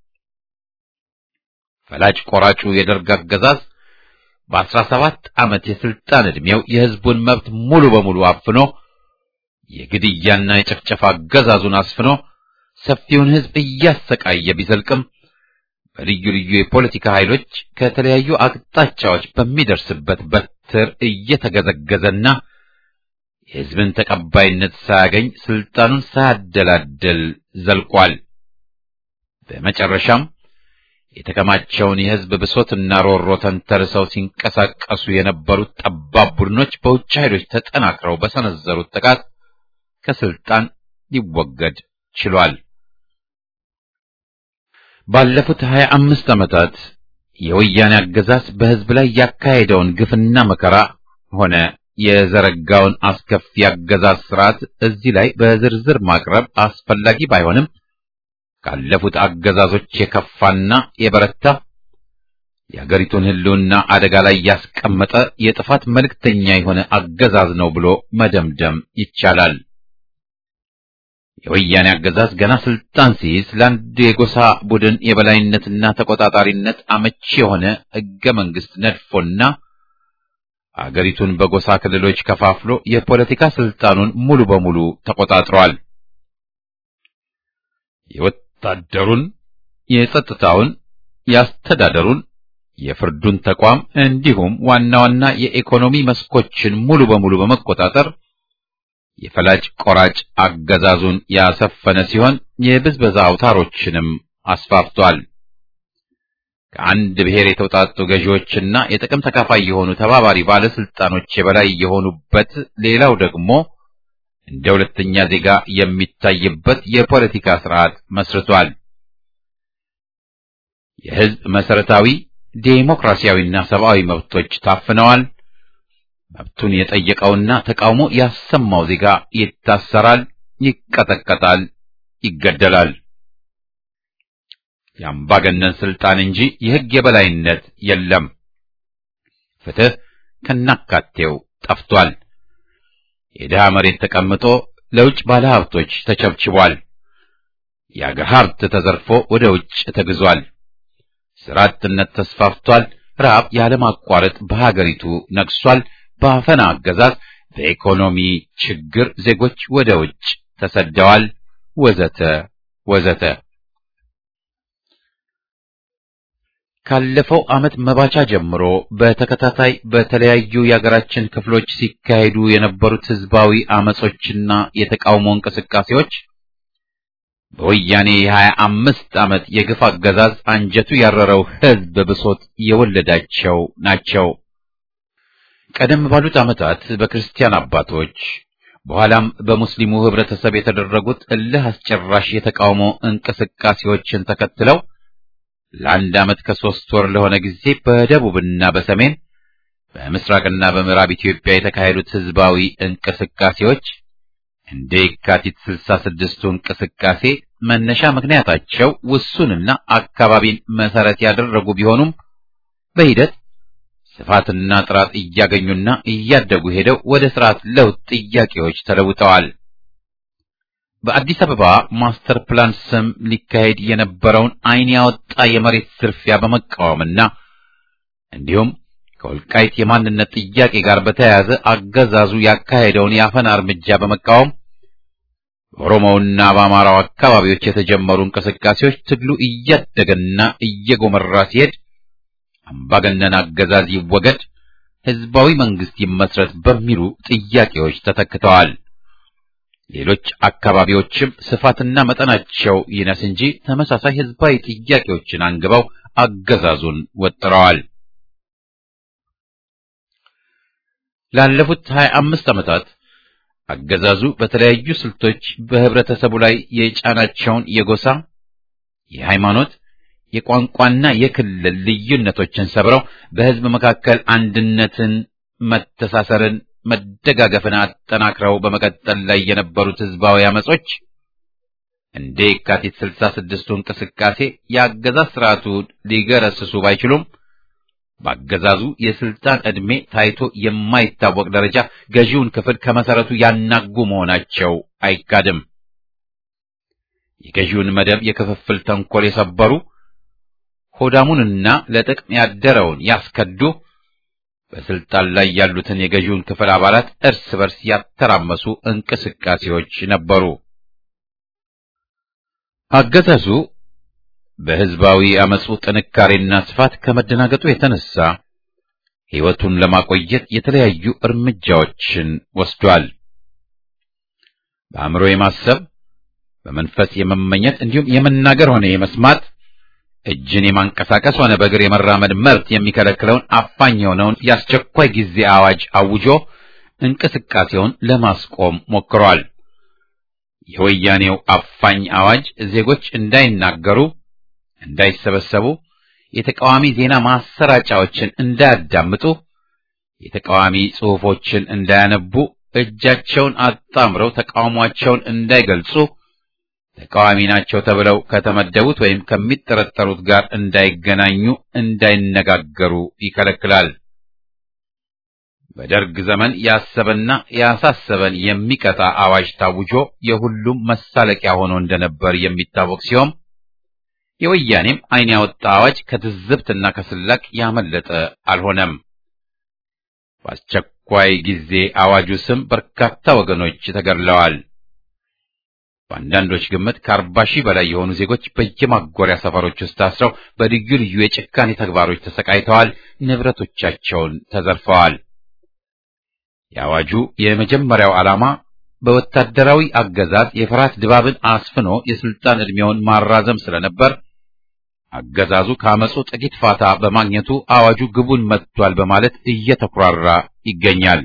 ፈላጭ ቆራጩ የደርግ አገዛዝ በአስራ ሰባት ዓመት የስልጣን ዕድሜው የሕዝቡን መብት ሙሉ በሙሉ አፍኖ የግድያና የጭፍጨፋ አገዛዙን አስፍኖ ሰፊውን ሕዝብ እያሰቃየ ቢዘልቅም በልዩ ልዩ የፖለቲካ ኃይሎች ከተለያዩ አቅጣጫዎች በሚደርስበት በትር እየተገዘገዘና የሕዝብን ተቀባይነት ሳያገኝ ስልጣኑን ሳያደላደል ዘልቋል። በመጨረሻም የተከማቸውን የሕዝብ ብሶትና ሮሮ ተንተርሰው ሲንቀሳቀሱ የነበሩት ጠባብ ቡድኖች በውጭ ኃይሎች ተጠናክረው በሰነዘሩት ጥቃት ከስልጣን ሊወገድ ችሏል። ባለፉት ሀያ አምስት ዓመታት የወያኔ አገዛዝ በሕዝብ ላይ ያካሄደውን ግፍና መከራ ሆነ የዘረጋውን አስከፊ አገዛዝ ስርዓት እዚህ ላይ በዝርዝር ማቅረብ አስፈላጊ ባይሆንም ካለፉት አገዛዞች የከፋና የበረታ የአገሪቱን ሕልውና አደጋ ላይ ያስቀመጠ የጥፋት መልእክተኛ የሆነ አገዛዝ ነው ብሎ መደምደም ይቻላል። የወያኔ አገዛዝ ገና ስልጣን ሲይዝ ለአንድ የጎሳ ቡድን የበላይነትና ተቆጣጣሪነት አመቺ የሆነ ሕገ መንግሥት ነድፎና አገሪቱን በጎሳ ክልሎች ከፋፍሎ የፖለቲካ ስልጣኑን ሙሉ በሙሉ ተቆጣጥሯል። የወታደሩን፣ የጸጥታውን፣ የአስተዳደሩን፣ የፍርዱን ተቋም እንዲሁም ዋና ዋና የኢኮኖሚ መስኮችን ሙሉ በሙሉ በመቆጣጠር የፈላጭ ቆራጭ አገዛዙን ያሰፈነ ሲሆን የብዝበዛ አውታሮችንም አስፋፍቷል። ከአንድ ብሔር የተውጣጡ ገዢዎችና የጥቅም ተካፋይ የሆኑ ተባባሪ ባለስልጣኖች የበላይ የሆኑበት፣ ሌላው ደግሞ እንደ ሁለተኛ ዜጋ የሚታይበት የፖለቲካ ስርዓት መስርቷል። የሕዝብ መሰረታዊ ዴሞክራሲያዊና ሰብአዊ መብቶች ታፍነዋል። መብቱን የጠየቀውና ተቃውሞ ያሰማው ዜጋ ይታሰራል፣ ይቀጠቀጣል፣ ይገደላል። የአምባገነን ስልጣን እንጂ የሕግ የበላይነት የለም። ፍትህ ከናካቴው ጠፍቷል። የድሃ መሬት ተቀምጦ ለውጭ ባለሀብቶች ተቸብችቧል። የአገር ሀብት ተዘርፎ ወደ ውጭ ተግዟል። ሥራ አጥነት ተስፋፍቷል። ረሃብ ያለማቋረጥ በሀገሪቱ ነግሷል። በአፈና አገዛዝ በኢኮኖሚ ችግር ዜጎች ወደ ውጭ ተሰደዋል። ወዘተ ወዘተ። ካለፈው ዓመት መባቻ ጀምሮ በተከታታይ በተለያዩ የሀገራችን ክፍሎች ሲካሄዱ የነበሩት ህዝባዊ አመጾችና የተቃውሞ እንቅስቃሴዎች በወያኔ የሀያ አምስት ዓመት የግፍ አገዛዝ አንጀቱ ያረረው ህዝብ ብሶት የወለዳቸው ናቸው። ቀደም ባሉት ዓመታት በክርስቲያን አባቶች በኋላም በሙስሊሙ ህብረተሰብ የተደረጉት እልህ አስጨራሽ የተቃውሞ እንቅስቃሴዎችን ተከትለው ለአንድ ዓመት ከሶስት ወር ለሆነ ጊዜ በደቡብና በሰሜን በምስራቅና በምዕራብ ኢትዮጵያ የተካሄዱት ህዝባዊ እንቅስቃሴዎች እንደ የካቲት ስልሳ ስድስቱ እንቅስቃሴ መነሻ ምክንያታቸው ውሱንና አካባቢን መሰረት ያደረጉ ቢሆኑም በሂደት ስፋትና ጥራት እያገኙና እያደጉ ሄደው ወደ ስርዓት ለውጥ ጥያቄዎች ተለውጠዋል። በአዲስ አበባ ማስተር ፕላን ስም ሊካሄድ የነበረውን ዓይን ያወጣ የመሬት ዝርፊያ በመቃወምና እንዲሁም ከወልቃይት የማንነት ጥያቄ ጋር በተያያዘ አገዛዙ ያካሄደውን የአፈና እርምጃ በመቃወም በኦሮሞውና በአማራው አካባቢዎች የተጀመሩ እንቅስቃሴዎች ትግሉ እያደገና እየጎመራ ሲሄድ አምባገነን አገዛዝ ይወገድ፣ ህዝባዊ መንግስት ይመስረት በሚሉ ጥያቄዎች ተተክተዋል። ሌሎች አካባቢዎችም ስፋትና መጠናቸው ይነስ እንጂ ተመሳሳይ ህዝባዊ ጥያቄዎችን አንግበው አገዛዙን ወጥረዋል። ላለፉት ሀያ አምስት ዓመታት አገዛዙ በተለያዩ ስልቶች በህብረተሰቡ ላይ የጫናቸውን የጎሳ፣ የሃይማኖት፣ የቋንቋና የክልል ልዩነቶችን ሰብረው በህዝብ መካከል አንድነትን፣ መተሳሰርን መደጋገፍን አጠናክረው በመቀጠል ላይ የነበሩት ህዝባዊ አመጾች እንደ የካቲት ስልሳ ስድስቱ እንቅስቃሴ የአገዛዝ ስርዓቱ ሊገረስሱ ባይችሉም በአገዛዙ የስልጣን ዕድሜ ታይቶ የማይታወቅ ደረጃ ገዢውን ክፍል ከመሰረቱ ያናጉ መሆናቸው አይካድም። የገዢውን መደብ የክፍፍል ተንኮል የሰበሩ ሆዳሙንና ለጥቅም ያደረውን ያስከዱ በስልጣን ላይ ያሉትን የገዢውን ክፍል አባላት እርስ በርስ ያተራመሱ እንቅስቃሴዎች ነበሩ። አገዛዙ በሕዝባዊ አመፁ ጥንካሬና ስፋት ከመደናገጡ የተነሳ ሕይወቱን ለማቆየት የተለያዩ እርምጃዎችን ወስዷል። በአእምሮ የማሰብ በመንፈስ የመመኘት እንዲሁም የመናገር ሆነ የመስማት እጅን የማንቀሳቀስ ሆነ በእግር የመራመድ መብት የሚከለክለውን አፋኝ የሆነውን የአስቸኳይ ጊዜ አዋጅ አውጆ እንቅስቃሴውን ለማስቆም ሞክሯል። የወያኔው አፋኝ አዋጅ ዜጎች እንዳይናገሩ፣ እንዳይሰበሰቡ፣ የተቃዋሚ ዜና ማሰራጫዎችን እንዳያዳምጡ፣ የተቃዋሚ ጽሑፎችን እንዳያነቡ፣ እጃቸውን አጣምረው ተቃውሟቸውን እንዳይገልጹ ተቃዋሚ ናቸው ተብለው ከተመደቡት ወይም ከሚጠረጠሩት ጋር እንዳይገናኙ፣ እንዳይነጋገሩ ይከለክላል። በደርግ ዘመን ያሰበና ያሳሰበን የሚቀጣ አዋጅ ታውጆ የሁሉም መሳለቂያ ሆኖ እንደነበር የሚታወቅ ሲሆን የወያኔም ዓይን ያወጣ አዋጅ ከትዝብትና ከስላቅ ያመለጠ አልሆነም። በአስቸኳይ ጊዜ አዋጁ ስም በርካታ ወገኖች ተገድለዋል። በአንዳንዶች ግምት ከአርባ ሺህ በላይ የሆኑ ዜጎች በየማጎሪያ ሰፈሮች ውስጥ ታስረው በልዩ ልዩ የጭካኔ ተግባሮች ተሰቃይተዋል፣ ንብረቶቻቸውን ተዘርፈዋል። የአዋጁ የመጀመሪያው ዓላማ በወታደራዊ አገዛዝ የፍርሃት ድባብን አስፍኖ የስልጣን ዕድሜውን ማራዘም ስለነበር አገዛዙ ከአመፁ ጥቂት ፋታ በማግኘቱ አዋጁ ግቡን መጥቷል በማለት እየተኩራራ ይገኛል።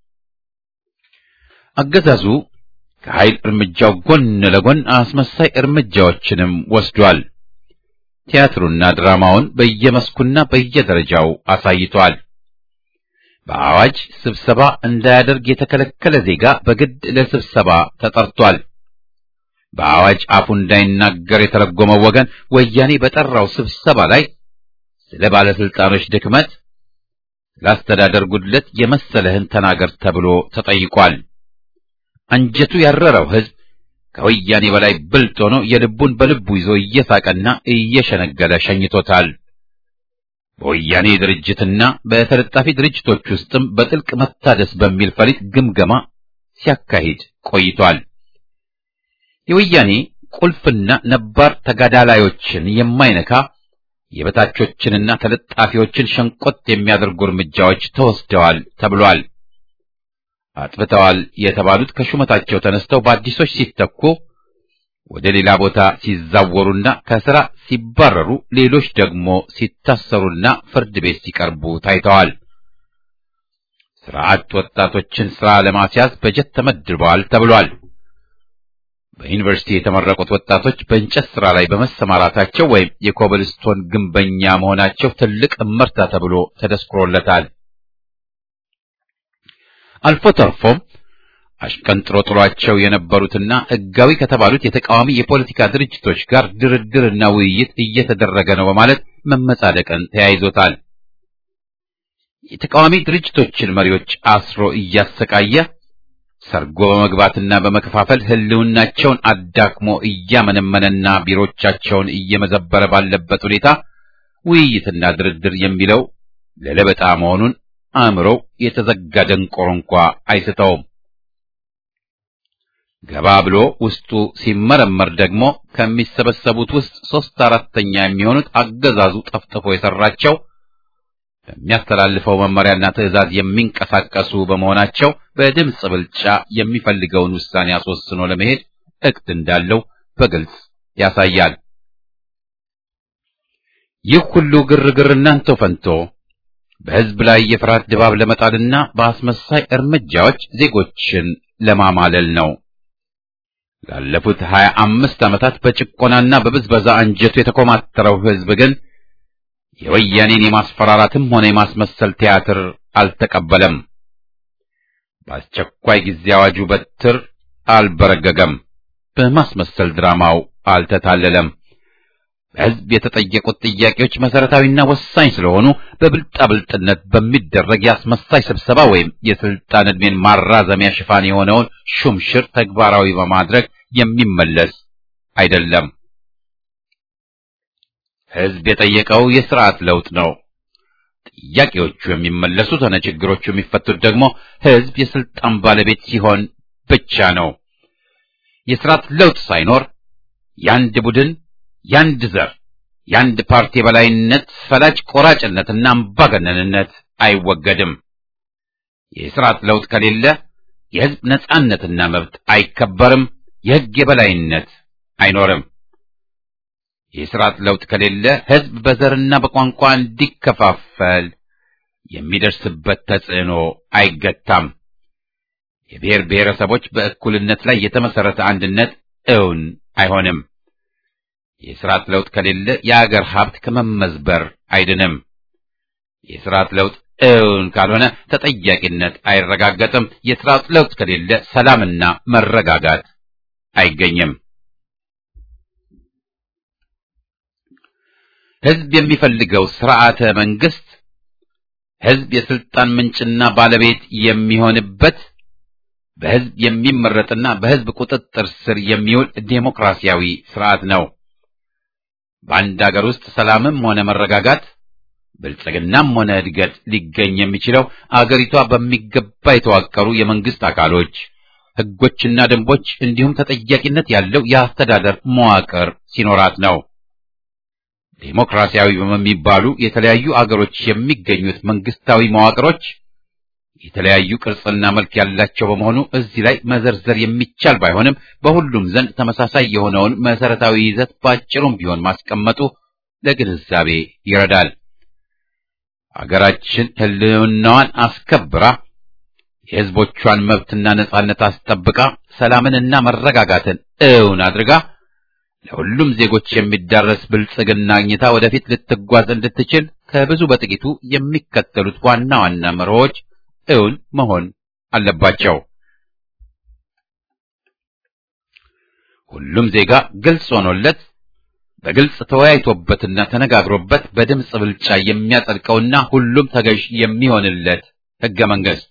አገዛዙ ከኃይል እርምጃው ጎን ለጎን አስመሳይ እርምጃዎችንም ወስዷል። ቲያትሩና ድራማውን በየመስኩና በየደረጃው አሳይቷል። በአዋጅ ስብሰባ እንዳያደርግ የተከለከለ ዜጋ በግድ ለስብሰባ ተጠርቷል። በአዋጅ አፉ እንዳይናገር የተረጎመው ወገን ወያኔ በጠራው ስብሰባ ላይ ስለ ባለስልጣኖች ድክመት፣ ስለ አስተዳደር ጉድለት የመሰለህን ተናገር ተብሎ ተጠይቋል። አንጀቱ ያረረው ሕዝብ ከወያኔ በላይ ብልጥ ሆኖ የልቡን በልቡ ይዞ እየሳቀና እየሸነገለ ሸኝቶታል። በወያኔ ድርጅትና በተለጣፊ ድርጅቶች ውስጥም በጥልቅ መታደስ በሚል ፈሊጥ ግምገማ ሲያካሂድ ቆይቷል። የወያኔ ቁልፍና ነባር ተጋዳላዮችን የማይነካ የበታቾችንና ተለጣፊዎችን ሸንቆጥ የሚያደርጉ እርምጃዎች ተወስደዋል ተብሏል። አጥፍተዋል የተባሉት ከሹመታቸው ተነስተው በአዲሶች ሲተኩ ወደ ሌላ ቦታ ሲዛወሩና ከሥራ ሲባረሩ፣ ሌሎች ደግሞ ሲታሰሩና ፍርድ ቤት ሲቀርቡ ታይተዋል። ሥራ አጥ ወጣቶችን ሥራ ለማስያዝ በጀት ተመድበዋል ተብሏል። በዩኒቨርሲቲ የተመረቁት ወጣቶች በእንጨት ሥራ ላይ በመሰማራታቸው ወይም የኮብልስቶን ግንበኛ መሆናቸው ትልቅ እመርታ ተብሎ ተደስክሮለታል። አልፎ ተርፎም አሽቀንጥሮ ጥሏቸው የነበሩትና ሕጋዊ ከተባሉት የተቃዋሚ የፖለቲካ ድርጅቶች ጋር ድርድርና ውይይት እየተደረገ ነው በማለት መመጻደቅን ተያይዞታል። የተቃዋሚ ድርጅቶችን መሪዎች አስሮ እያሰቃየ ሰርጎ በመግባትና በመከፋፈል ሕልውናቸውን አዳክሞ እያመነመነና ቢሮቻቸውን እየመዘበረ ባለበት ሁኔታ ውይይትና ድርድር የሚለው ለለበጣ መሆኑን አእምሮው የተዘጋ ደንቆሮ እንኳ አይስተውም። ገባ ብሎ ውስጡ ሲመረመር ደግሞ ከሚሰበሰቡት ውስጥ ሦስት አራተኛ የሚሆኑት አገዛዙ ጠፍጥፎ የሠራቸው በሚያስተላልፈው መመሪያና ትዕዛዝ የሚንቀሳቀሱ በመሆናቸው በድምፅ ብልጫ የሚፈልገውን ውሳኔ አስወስኖ ለመሄድ እቅድ እንዳለው በግልጽ ያሳያል። ይህ ሁሉ ግርግር እናንተ ፈንቶ በሕዝብ ላይ የፍርሃት ድባብ ለመጣልና በአስመሳይ እርምጃዎች ዜጎችን ለማማለል ነው። ላለፉት ሀያ አምስት ዓመታት በጭቆናና በብዝበዛ አንጀቱ የተኮማተረው ሕዝብ ግን የወያኔን የማስፈራራትም ሆነ የማስመሰል ቲያትር አልተቀበለም። በአስቸኳይ ጊዜ አዋጁ በትር አልበረገገም። በማስመሰል ድራማው አልተታለለም። በሕዝብ የተጠየቁት ጥያቄዎች መሰረታዊና ወሳኝ ስለሆኑ በብልጣብልጥነት በሚደረግ የአስመሳይ ስብሰባ ወይም የስልጣን ዕድሜን ማራዘሚያ ሽፋን የሆነውን ሹምሽር ተግባራዊ በማድረግ የሚመለስ አይደለም። ሕዝብ የጠየቀው የስርዓት ለውጥ ነው። ጥያቄዎቹ የሚመለሱት ሆነ ችግሮቹ የሚፈቱት ደግሞ ሕዝብ የስልጣን ባለቤት ሲሆን ብቻ ነው። የስርዓት ለውጥ ሳይኖር የአንድ ቡድን፣ የአንድ ዘር፣ የአንድ ፓርቲ የበላይነት፣ ፈላጭ ቆራጭነትና አምባገነንነት አይወገድም። የስርዓት ለውጥ ከሌለ የሕዝብ ነጻነትና መብት አይከበርም። የሕግ የበላይነት አይኖርም። የስርዓት ለውጥ ከሌለ ሕዝብ በዘርና በቋንቋ እንዲከፋፈል የሚደርስበት ተጽዕኖ አይገታም። የብሔር ብሔረሰቦች በእኩልነት ላይ የተመሰረተ አንድነት እውን አይሆንም። የስርዓት ለውጥ ከሌለ የአገር ሀብት ከመመዝበር አይድንም። የስርዓት ለውጥ እውን ካልሆነ ተጠያቂነት አይረጋገጥም። የስርዓት ለውጥ ከሌለ ሰላምና መረጋጋት አይገኝም። ሕዝብ የሚፈልገው ስርዓተ መንግስት ሕዝብ የስልጣን ምንጭና ባለቤት የሚሆንበት በሕዝብ የሚመረጥና በሕዝብ ቁጥጥር ስር የሚውል ዴሞክራሲያዊ ስርዓት ነው። በአንድ አገር ውስጥ ሰላምም ሆነ መረጋጋት ብልጽግናም ሆነ እድገት ሊገኝ የሚችለው አገሪቷ በሚገባ የተዋቀሩ የመንግስት አካሎች፣ ሕጎችና ደንቦች እንዲሁም ተጠያቂነት ያለው የአስተዳደር መዋቅር ሲኖራት ነው። ዴሞክራሲያዊ በሚባሉ የተለያዩ አገሮች የሚገኙት መንግስታዊ መዋቅሮች የተለያዩ ቅርጽና መልክ ያላቸው በመሆኑ እዚህ ላይ መዘርዘር የሚቻል ባይሆንም በሁሉም ዘንድ ተመሳሳይ የሆነውን መሰረታዊ ይዘት ባጭሩም ቢሆን ማስቀመጡ ለግንዛቤ ይረዳል። አገራችን ሕልውናዋን አስከብራ የሕዝቦቿን መብትና ነጻነት አስጠብቃ ሰላምንና መረጋጋትን እውን አድርጋ ለሁሉም ዜጎች የሚዳረስ ብልጽግና አግኝታ ወደፊት ልትጓዝ እንድትችል ከብዙ በጥቂቱ የሚከተሉት ዋና ዋና መርሆች እውን መሆን አለባቸው። ሁሉም ዜጋ ግልጽ ሆኖለት በግልጽ ተወያይቶበትና ተነጋግሮበት በድምፅ ብልጫ የሚያጸድቀውና ሁሉም ተገዥ የሚሆንለት ሕገ መንግሥት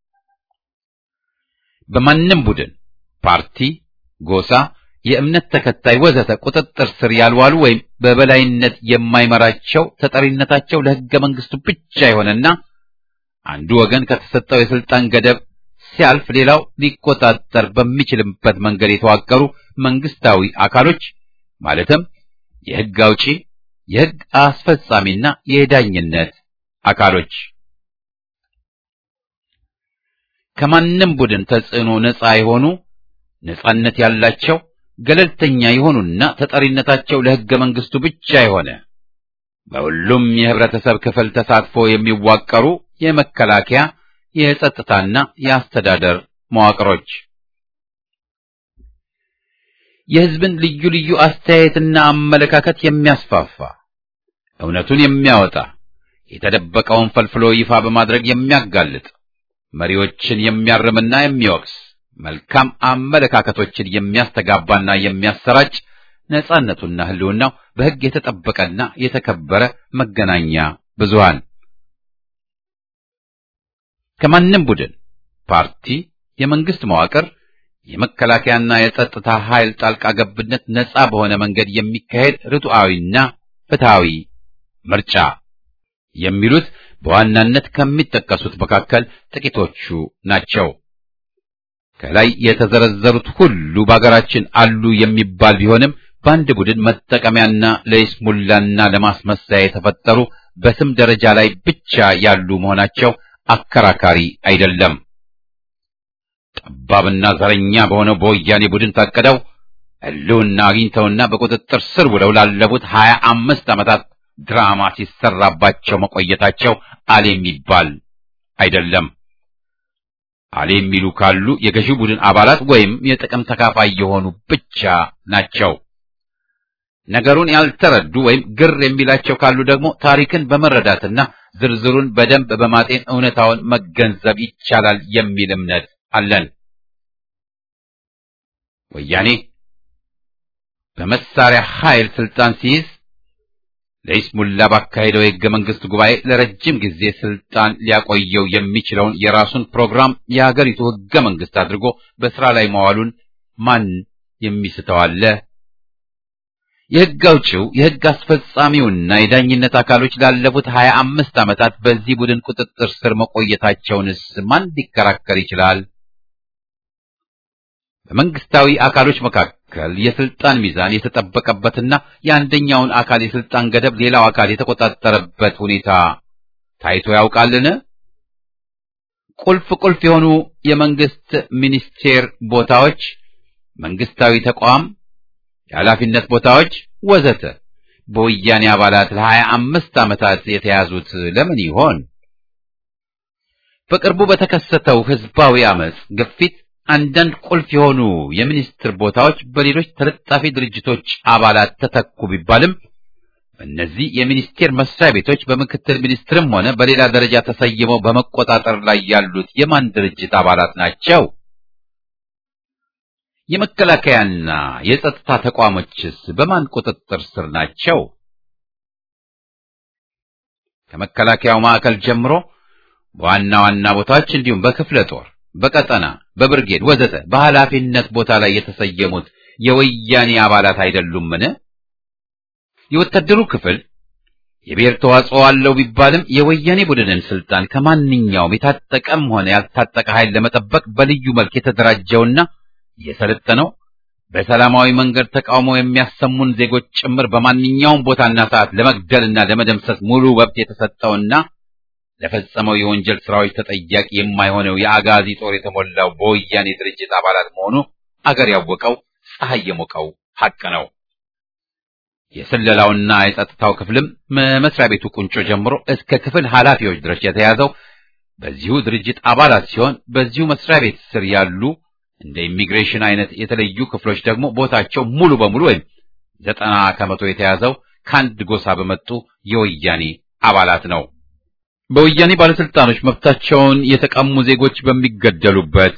በማንም ቡድን፣ ፓርቲ፣ ጎሳ፣ የእምነት ተከታይ ወዘተ ቁጥጥር ስር ያልዋሉ ወይም በበላይነት የማይመራቸው ተጠሪነታቸው ለሕገ መንግሥቱ ብቻ የሆነና አንዱ ወገን ከተሰጠው የስልጣን ገደብ ሲያልፍ ሌላው ሊቆጣጠር በሚችልበት መንገድ የተዋቀሩ መንግስታዊ አካሎች ማለትም የሕግ አውጪ፣ የሕግ አስፈጻሚና የዳኝነት አካሎች ከማንም ቡድን ተጽዕኖ ነፃ የሆኑ ነፃነት ያላቸው ገለልተኛ የሆኑና ተጠሪነታቸው ለሕገ መንግሥቱ ብቻ የሆነ በሁሉም የህብረተሰብ ክፍል ተሳትፎ የሚዋቀሩ የመከላከያ፣ የጸጥታና የአስተዳደር መዋቅሮች የሕዝብን ልዩ ልዩ አስተያየትና አመለካከት የሚያስፋፋ እውነቱን የሚያወጣ የተደበቀውን ፈልፍሎ ይፋ በማድረግ የሚያጋልጥ መሪዎችን የሚያርምና የሚወቅስ መልካም አመለካከቶችን የሚያስተጋባና የሚያሰራጭ ነጻነቱና ህልውናው በሕግ የተጠበቀና የተከበረ መገናኛ ብዙሃን ከማንም ቡድን፣ ፓርቲ፣ የመንግስት መዋቅር፣ የመከላከያና የጸጥታ ኃይል ጣልቃ ገብነት ነጻ በሆነ መንገድ የሚካሄድ ርቱዓዊና ፍትሃዊ ምርጫ የሚሉት በዋናነት ከሚጠቀሱት መካከል ጥቂቶቹ ናቸው። ከላይ የተዘረዘሩት ሁሉ በአገራችን አሉ የሚባል ቢሆንም በአንድ ቡድን መጠቀሚያና ለይስሙላና ለማስመሰያ የተፈጠሩ በስም ደረጃ ላይ ብቻ ያሉ መሆናቸው አከራካሪ አይደለም። ጠባብና ዘረኛ በሆነው በወያኔ ቡድን ታቅደው ህልውና አግኝተውና በቁጥጥር ስር ውለው ላለፉት ሀያ አምስት ዓመታት ድራማ ሲሰራባቸው መቆየታቸው አሌ የሚባል አይደለም። አሌ የሚሉ ካሉ የገዢው ቡድን አባላት ወይም የጥቅም ተካፋይ የሆኑ ብቻ ናቸው። ነገሩን ያልተረዱ ወይም ግር የሚላቸው ካሉ ደግሞ ታሪክን በመረዳትና ዝርዝሩን በደንብ በማጤን እውነታውን መገንዘብ ይቻላል የሚል እምነት አለን። ወያኔ በመሳሪያ ኃይል ስልጣን ሲይዝ ለይስሙላ ባካሄደው የሕገ መንግሥት ጉባኤ ለረጅም ጊዜ ስልጣን ሊያቆየው የሚችለውን የራሱን ፕሮግራም የሀገሪቱ ሕገ መንግሥት አድርጎ በሥራ ላይ መዋሉን ማን የሚስተው አለ? የሕግ አውጪው የሕግ አስፈጻሚውና የዳኝነት አካሎች ላለፉት ሀያ አምስት ዓመታት በዚህ ቡድን ቁጥጥር ስር መቆየታቸውንስ ማን ሊከራከር ይችላል? በመንግስታዊ አካሎች መካከል የስልጣን ሚዛን የተጠበቀበትና የአንደኛውን አካል የስልጣን ገደብ ሌላው አካል የተቆጣጠረበት ሁኔታ ታይቶ ያውቃልን? ቁልፍ ቁልፍ የሆኑ የመንግስት ሚኒስቴር ቦታዎች፣ መንግስታዊ ተቋም የኃላፊነት ቦታዎች ወዘተ በወያኔ አባላት ለሀያ አምስት ዓመታት የተያዙት ለምን ይሆን? በቅርቡ በተከሰተው ህዝባዊ አመጽ ግፊት አንዳንድ ቁልፍ የሆኑ የሚኒስትር ቦታዎች በሌሎች ተለጣፊ ድርጅቶች አባላት ተተኩ ቢባልም እነዚህ የሚኒስቴር መስሪያ ቤቶች በምክትል ሚኒስትርም ሆነ በሌላ ደረጃ ተሰይመው በመቆጣጠር ላይ ያሉት የማን ድርጅት አባላት ናቸው? የመከላከያና የጸጥታ ተቋሞችስ በማን ቁጥጥር ስር ናቸው? ከመከላከያው ማዕከል ጀምሮ በዋና ዋና ቦታዎች እንዲሁም በክፍለ ጦር፣ በቀጠና፣ በብርጌድ ወዘተ በኃላፊነት ቦታ ላይ የተሰየሙት የወያኔ አባላት አይደሉምን? የወታደሩ ክፍል የብሔር ተዋጽኦ አለው ቢባልም የወያኔ ቡድንን ስልጣን ከማንኛውም የታጠቀም ሆነ ያልታጠቀ ኃይል ለመጠበቅ በልዩ መልክ የተደራጀውና የሰለጠነው በሰላማዊ መንገድ ተቃውሞ የሚያሰሙን ዜጎች ጭምር በማንኛውም ቦታና ሰዓት ለመግደልና ለመደምሰስ ሙሉ መብት የተሰጠውና ለፈጸመው የወንጀል ስራዎች ተጠያቂ የማይሆነው የአጋዚ ጦር የተሞላው በወያኔ ድርጅት አባላት መሆኑ አገር ያወቀው ፀሐይ የሞቀው ሐቅ ነው። የስለላውና የጸጥታው ክፍልም መስሪያ ቤቱ ቁንጮ ጀምሮ እስከ ክፍል ኃላፊዎች ድረስ የተያዘው በዚሁ ድርጅት አባላት ሲሆን በዚሁ መስሪያ ቤት ስር ያሉ እንደ ኢሚግሬሽን አይነት የተለዩ ክፍሎች ደግሞ ቦታቸው ሙሉ በሙሉ ወይም ዘጠና ከመቶ የተያዘው ከአንድ ጎሳ በመጡ የወያኔ አባላት ነው። በወያኔ ባለስልጣኖች መብታቸውን የተቀሙ ዜጎች በሚገደሉበት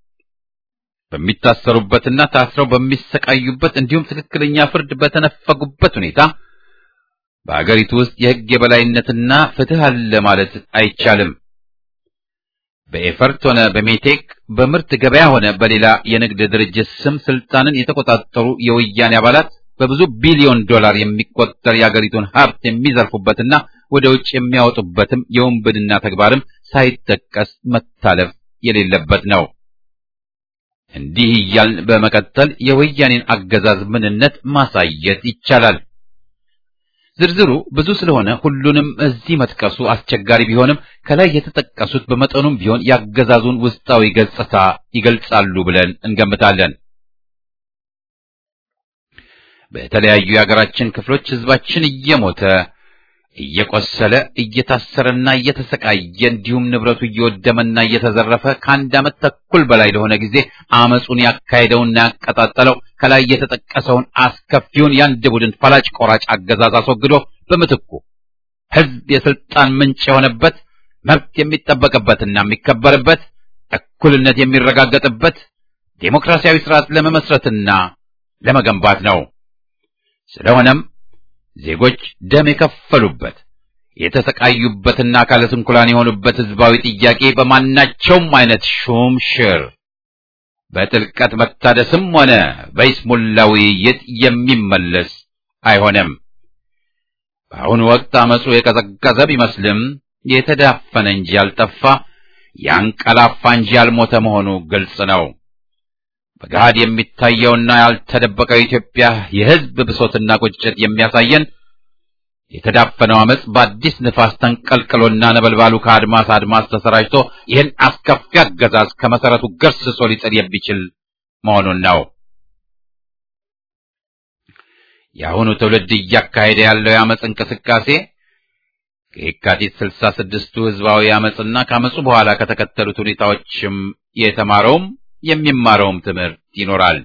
በሚታሰሩበትና ታስረው በሚሰቃዩበት እንዲሁም ትክክለኛ ፍርድ በተነፈጉበት ሁኔታ በአገሪቱ ውስጥ የሕግ የበላይነትና ፍትህ አለ ማለት አይቻልም። በኤፈርት ሆነ በሜቴክ በምርት ገበያ ሆነ በሌላ የንግድ ድርጅት ስም ስልጣንን የተቆጣጠሩ የወያኔ አባላት በብዙ ቢሊዮን ዶላር የሚቆጠር የአገሪቱን ሀብት የሚዘርፉበትና ወደ ውጭ የሚያወጡበትም የወንብድና ተግባርም ሳይጠቀስ መታለፍ የሌለበት ነው። እንዲህ እያልን በመቀጠል የወያኔን አገዛዝ ምንነት ማሳየት ይቻላል። ዝርዝሩ ብዙ ስለሆነ ሁሉንም እዚህ መጥቀሱ አስቸጋሪ ቢሆንም ከላይ የተጠቀሱት በመጠኑም ቢሆን ያገዛዙን ውስጣዊ ገጽታ ይገልጻሉ ብለን እንገምታለን። በተለያዩ የሀገራችን ክፍሎች ህዝባችን እየሞተ እየቆሰለ እየታሰረና እየተሰቃየ እንዲሁም ንብረቱ እየወደመና እየተዘረፈ ከአንድ ዓመት ተኩል በላይ ለሆነ ጊዜ አመፁን ያካሄደውና ያቀጣጠለው ከላይ የተጠቀሰውን አስከፊውን የአንድ ቡድን ፈላጭ ቆራጭ አገዛዝ አስወግዶ በምትኩ ህዝብ የስልጣን ምንጭ የሆነበት መብት የሚጠበቅበትና የሚከበርበት እኩልነት የሚረጋገጥበት ዴሞክራሲያዊ ስርዓት ለመመስረትና ለመገንባት ነው። ስለሆነም ዜጎች ደም የከፈሉበት የተሰቃዩበትና አካለ ስንኩላን የሆኑበት ህዝባዊ ጥያቄ በማናቸውም አይነት ሹም ሽር በጥልቀት መታደስም ሆነ በይስሙላ ውይይት የሚመለስ አይሆንም። በአሁኑ ወቅት አመፁ የቀዘቀዘ ቢመስልም የተዳፈነ እንጂ ያልጠፋ ያንቀላፋ እንጂ ያልሞተ መሆኑ ግልጽ ነው። በገሃድ የሚታየውና ያልተደበቀው የኢትዮጵያ የህዝብ ብሶትና ቁጭት የሚያሳየን የተዳፈነው አመፅ በአዲስ ንፋስ ተንቀልቅሎና ነበልባሉ ከአድማስ አድማስ ተሰራጭቶ ይህን አስከፊ አገዛዝ ከመሰረቱ ገርስሶ ሊጥል የሚችል መሆኑን ነው። የአሁኑ ትውልድ እያካሄደ ያለው የአመፅ እንቅስቃሴ ከየካቲት ስልሳ ስድስቱ ህዝባዊ አመፅና ከአመፁ በኋላ ከተከተሉት ሁኔታዎችም የተማረውም የሚማረውም ትምህርት ይኖራል።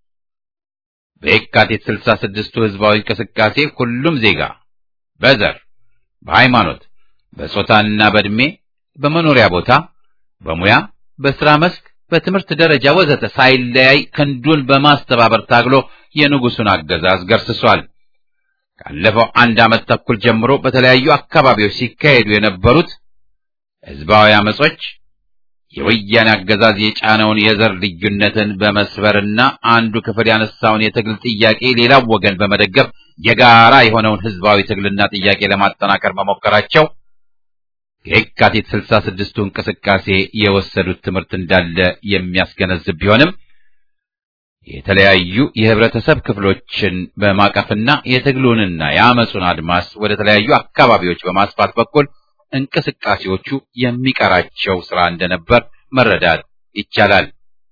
በየካቲት ስልሳ ስድስቱ ህዝባዊ እንቅስቃሴ ሁሉም ዜጋ በዘር፣ በሃይማኖት፣ በጾታና በዕድሜ፣ በመኖሪያ ቦታ፣ በሙያ፣ በስራ መስክ፣ በትምህርት ደረጃ ወዘተ ሳይለያይ ክንዱን በማስተባበር ታግሎ የንጉሱን አገዛዝ ገርስሷል። ካለፈው አንድ ዓመት ተኩል ጀምሮ በተለያዩ አካባቢዎች ሲካሄዱ የነበሩት ህዝባዊ አመጾች የወያኔ አገዛዝ የጫነውን የዘር ልዩነትን በመስበርና አንዱ ክፍል ያነሳውን የትግል ጥያቄ ሌላው ወገን በመደገፍ የጋራ የሆነውን ህዝባዊ ትግልና ጥያቄ ለማጠናከር መሞከራቸው የካቲት ስልሳ ስድስቱ እንቅስቃሴ የወሰዱት ትምህርት እንዳለ የሚያስገነዝብ ቢሆንም የተለያዩ የህብረተሰብ ክፍሎችን በማቀፍና የትግሉንና የአመፁን አድማስ ወደ ተለያዩ አካባቢዎች በማስፋት በኩል እንቅስቃሴዎቹ የሚቀራቸው ስራ እንደነበር መረዳት ይቻላል።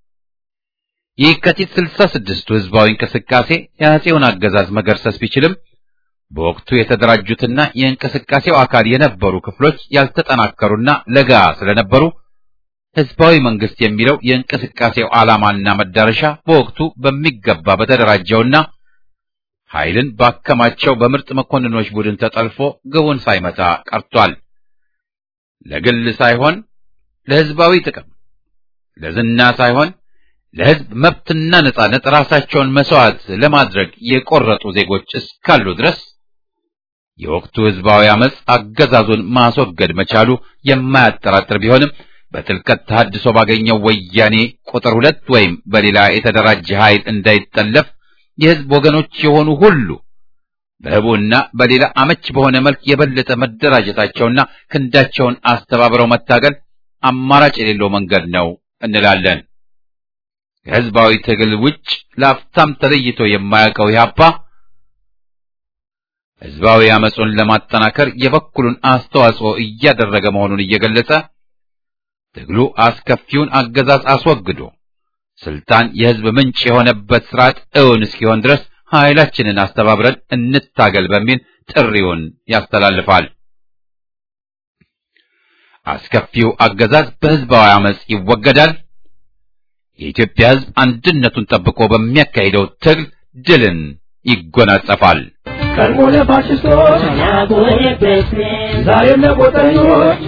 የካቲት ስልሳ ስድስቱ ህዝባዊ እንቅስቃሴ የአፄውን አገዛዝ መገርሰስ ቢችልም በወቅቱ የተደራጁትና የእንቅስቃሴው አካል የነበሩ ክፍሎች ያልተጠናከሩና ለጋ ስለነበሩ ህዝባዊ መንግስት የሚለው የእንቅስቃሴው ዓላማና መዳረሻ በወቅቱ በሚገባ በተደራጀውና ኃይልን ባከማቸው በምርጥ መኮንኖች ቡድን ተጠልፎ ግቡን ሳይመታ ቀርቷል። ለግል ሳይሆን ለህዝባዊ ጥቅም፣ ለዝና ሳይሆን ለህዝብ መብትና ነጻነት ራሳቸውን መስዋዕት ለማድረግ የቆረጡ ዜጎች እስካሉ ድረስ የወቅቱ ህዝባዊ አመፅ አገዛዙን ማስወገድ መቻሉ የማያጠራጥር ቢሆንም በጥልቀት ተሐድሶ ባገኘው ወያኔ ቁጥር ሁለት ወይም በሌላ የተደራጀ ኃይል እንዳይጠለፍ የህዝብ ወገኖች የሆኑ ሁሉ በህቡና በሌላ አመች በሆነ መልክ የበለጠ መደራጀታቸውና ክንዳቸውን አስተባብረው መታገል አማራጭ የሌለው መንገድ ነው እንላለን። ከህዝባዊ ትግል ውጭ ለአፍታም ተለይቶ የማያውቀው ኢህአፓ ህዝባዊ አመፁን ለማጠናከር የበኩሉን አስተዋጽኦ እያደረገ መሆኑን እየገለጸ ትግሉ አስከፊውን አገዛዝ አስወግዶ ስልጣን የህዝብ ምንጭ የሆነበት ስርዓት እውን እስኪሆን ድረስ ኃይላችንን አስተባብረን እንታገል በሚል ጥሪውን ያስተላልፋል። አስከፊው አገዛዝ በህዝባዊ አመፅ ይወገዳል። የኢትዮጵያ ህዝብ አንድነቱን ጠብቆ በሚያካሂደው ትግል ድልን ይጎናጸፋል። ቀድሞ ለፋሽስቶች ዛሬም ለቆጠኞች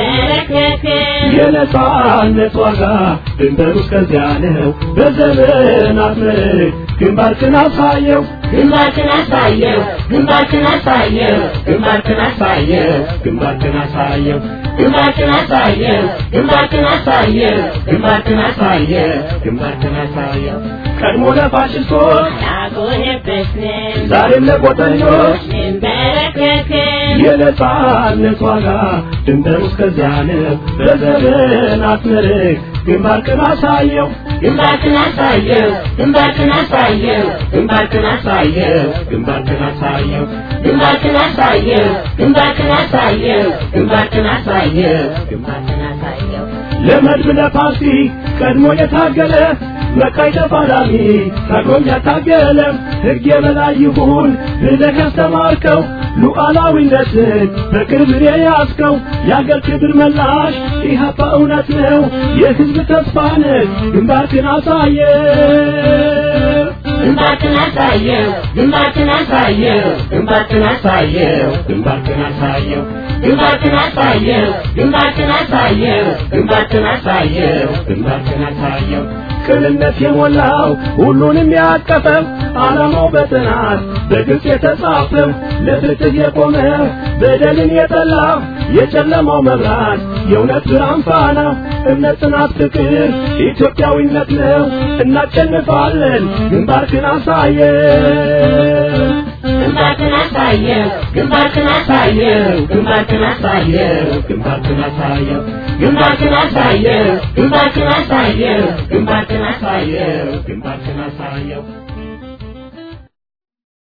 የነጻነት ዋጋ ድንበሩ እስከዚያ ነው። በዘመናት ምርክ ግንባርክን አሳየው ግንባርክን አሳየው ግንባርክን አሳየው ግንባርክን አሳየው ግንባርክን አሳየው ግንባርክን አሳየው ግንባርክን አሳየው ግንባርክን አሳየው ግንባርክን አሳየው ቀድሞ ለፋሽስቶች አልቆየበትም ዛሬም ለቆጠኞች እንበረከክም የነጻነት ዋጋ ድንበሩ እስከዚያ ነው። በዘመናት ምርክ ግንባርክን አሳየው ግንባርክን አሳየው ግንባርክን አሳየው ግንባርክን አሳየው ግንባርክን አሳየው ግንባርክን አሳየው ግንባርክን አሳየው ግንባርክን አሳየው ግንባርክን አሳየው ለመድብ ለፓርቲ ቀድሞ የታገለ መቃይ ተፋላሚ ታግሎም ያታገለ ሕግ የበላይ ይሁን ብለህ ያስተማርከው ሉዓላዊነትን በቅርብ የያዝከው የአገር ክብር መላሽ ኢህአፓ እውነት ነው የሕዝብ ተስፋ ነህ ግንባርክን አሳየ ግንባርክን አሳየው ግንባርክን አሳየው ግንባርክን አሳየው ግንባርክን አሳየው ግንባርክን አሳየው ግንባርክን አሳየው ግንባርክን አሳየው ግንባርክን አሳየው ቅንነት የሞላው ሁሉንም ያቀፈው ዓላማው በጥናት በግልጽ የተጻፈው ለፍትህ የቆመ በደልን የጠላ የጨለማው መብራት የእውነት ብርሃን ፋና እምነት፣ ጽናት፣ ፍቅር ኢትዮጵያዊነት ነው። እናሸንፋለን። ግንባርክን አሳየው ግንባርክን አሳየው ግንባርክን አሳየው ግንባርክን አሳየው ግንባርክን አሳየው ግንባርክን አሳየው ግንባርክን አሳየው ግንባርክን አሳየው ግንባርክን አሳየው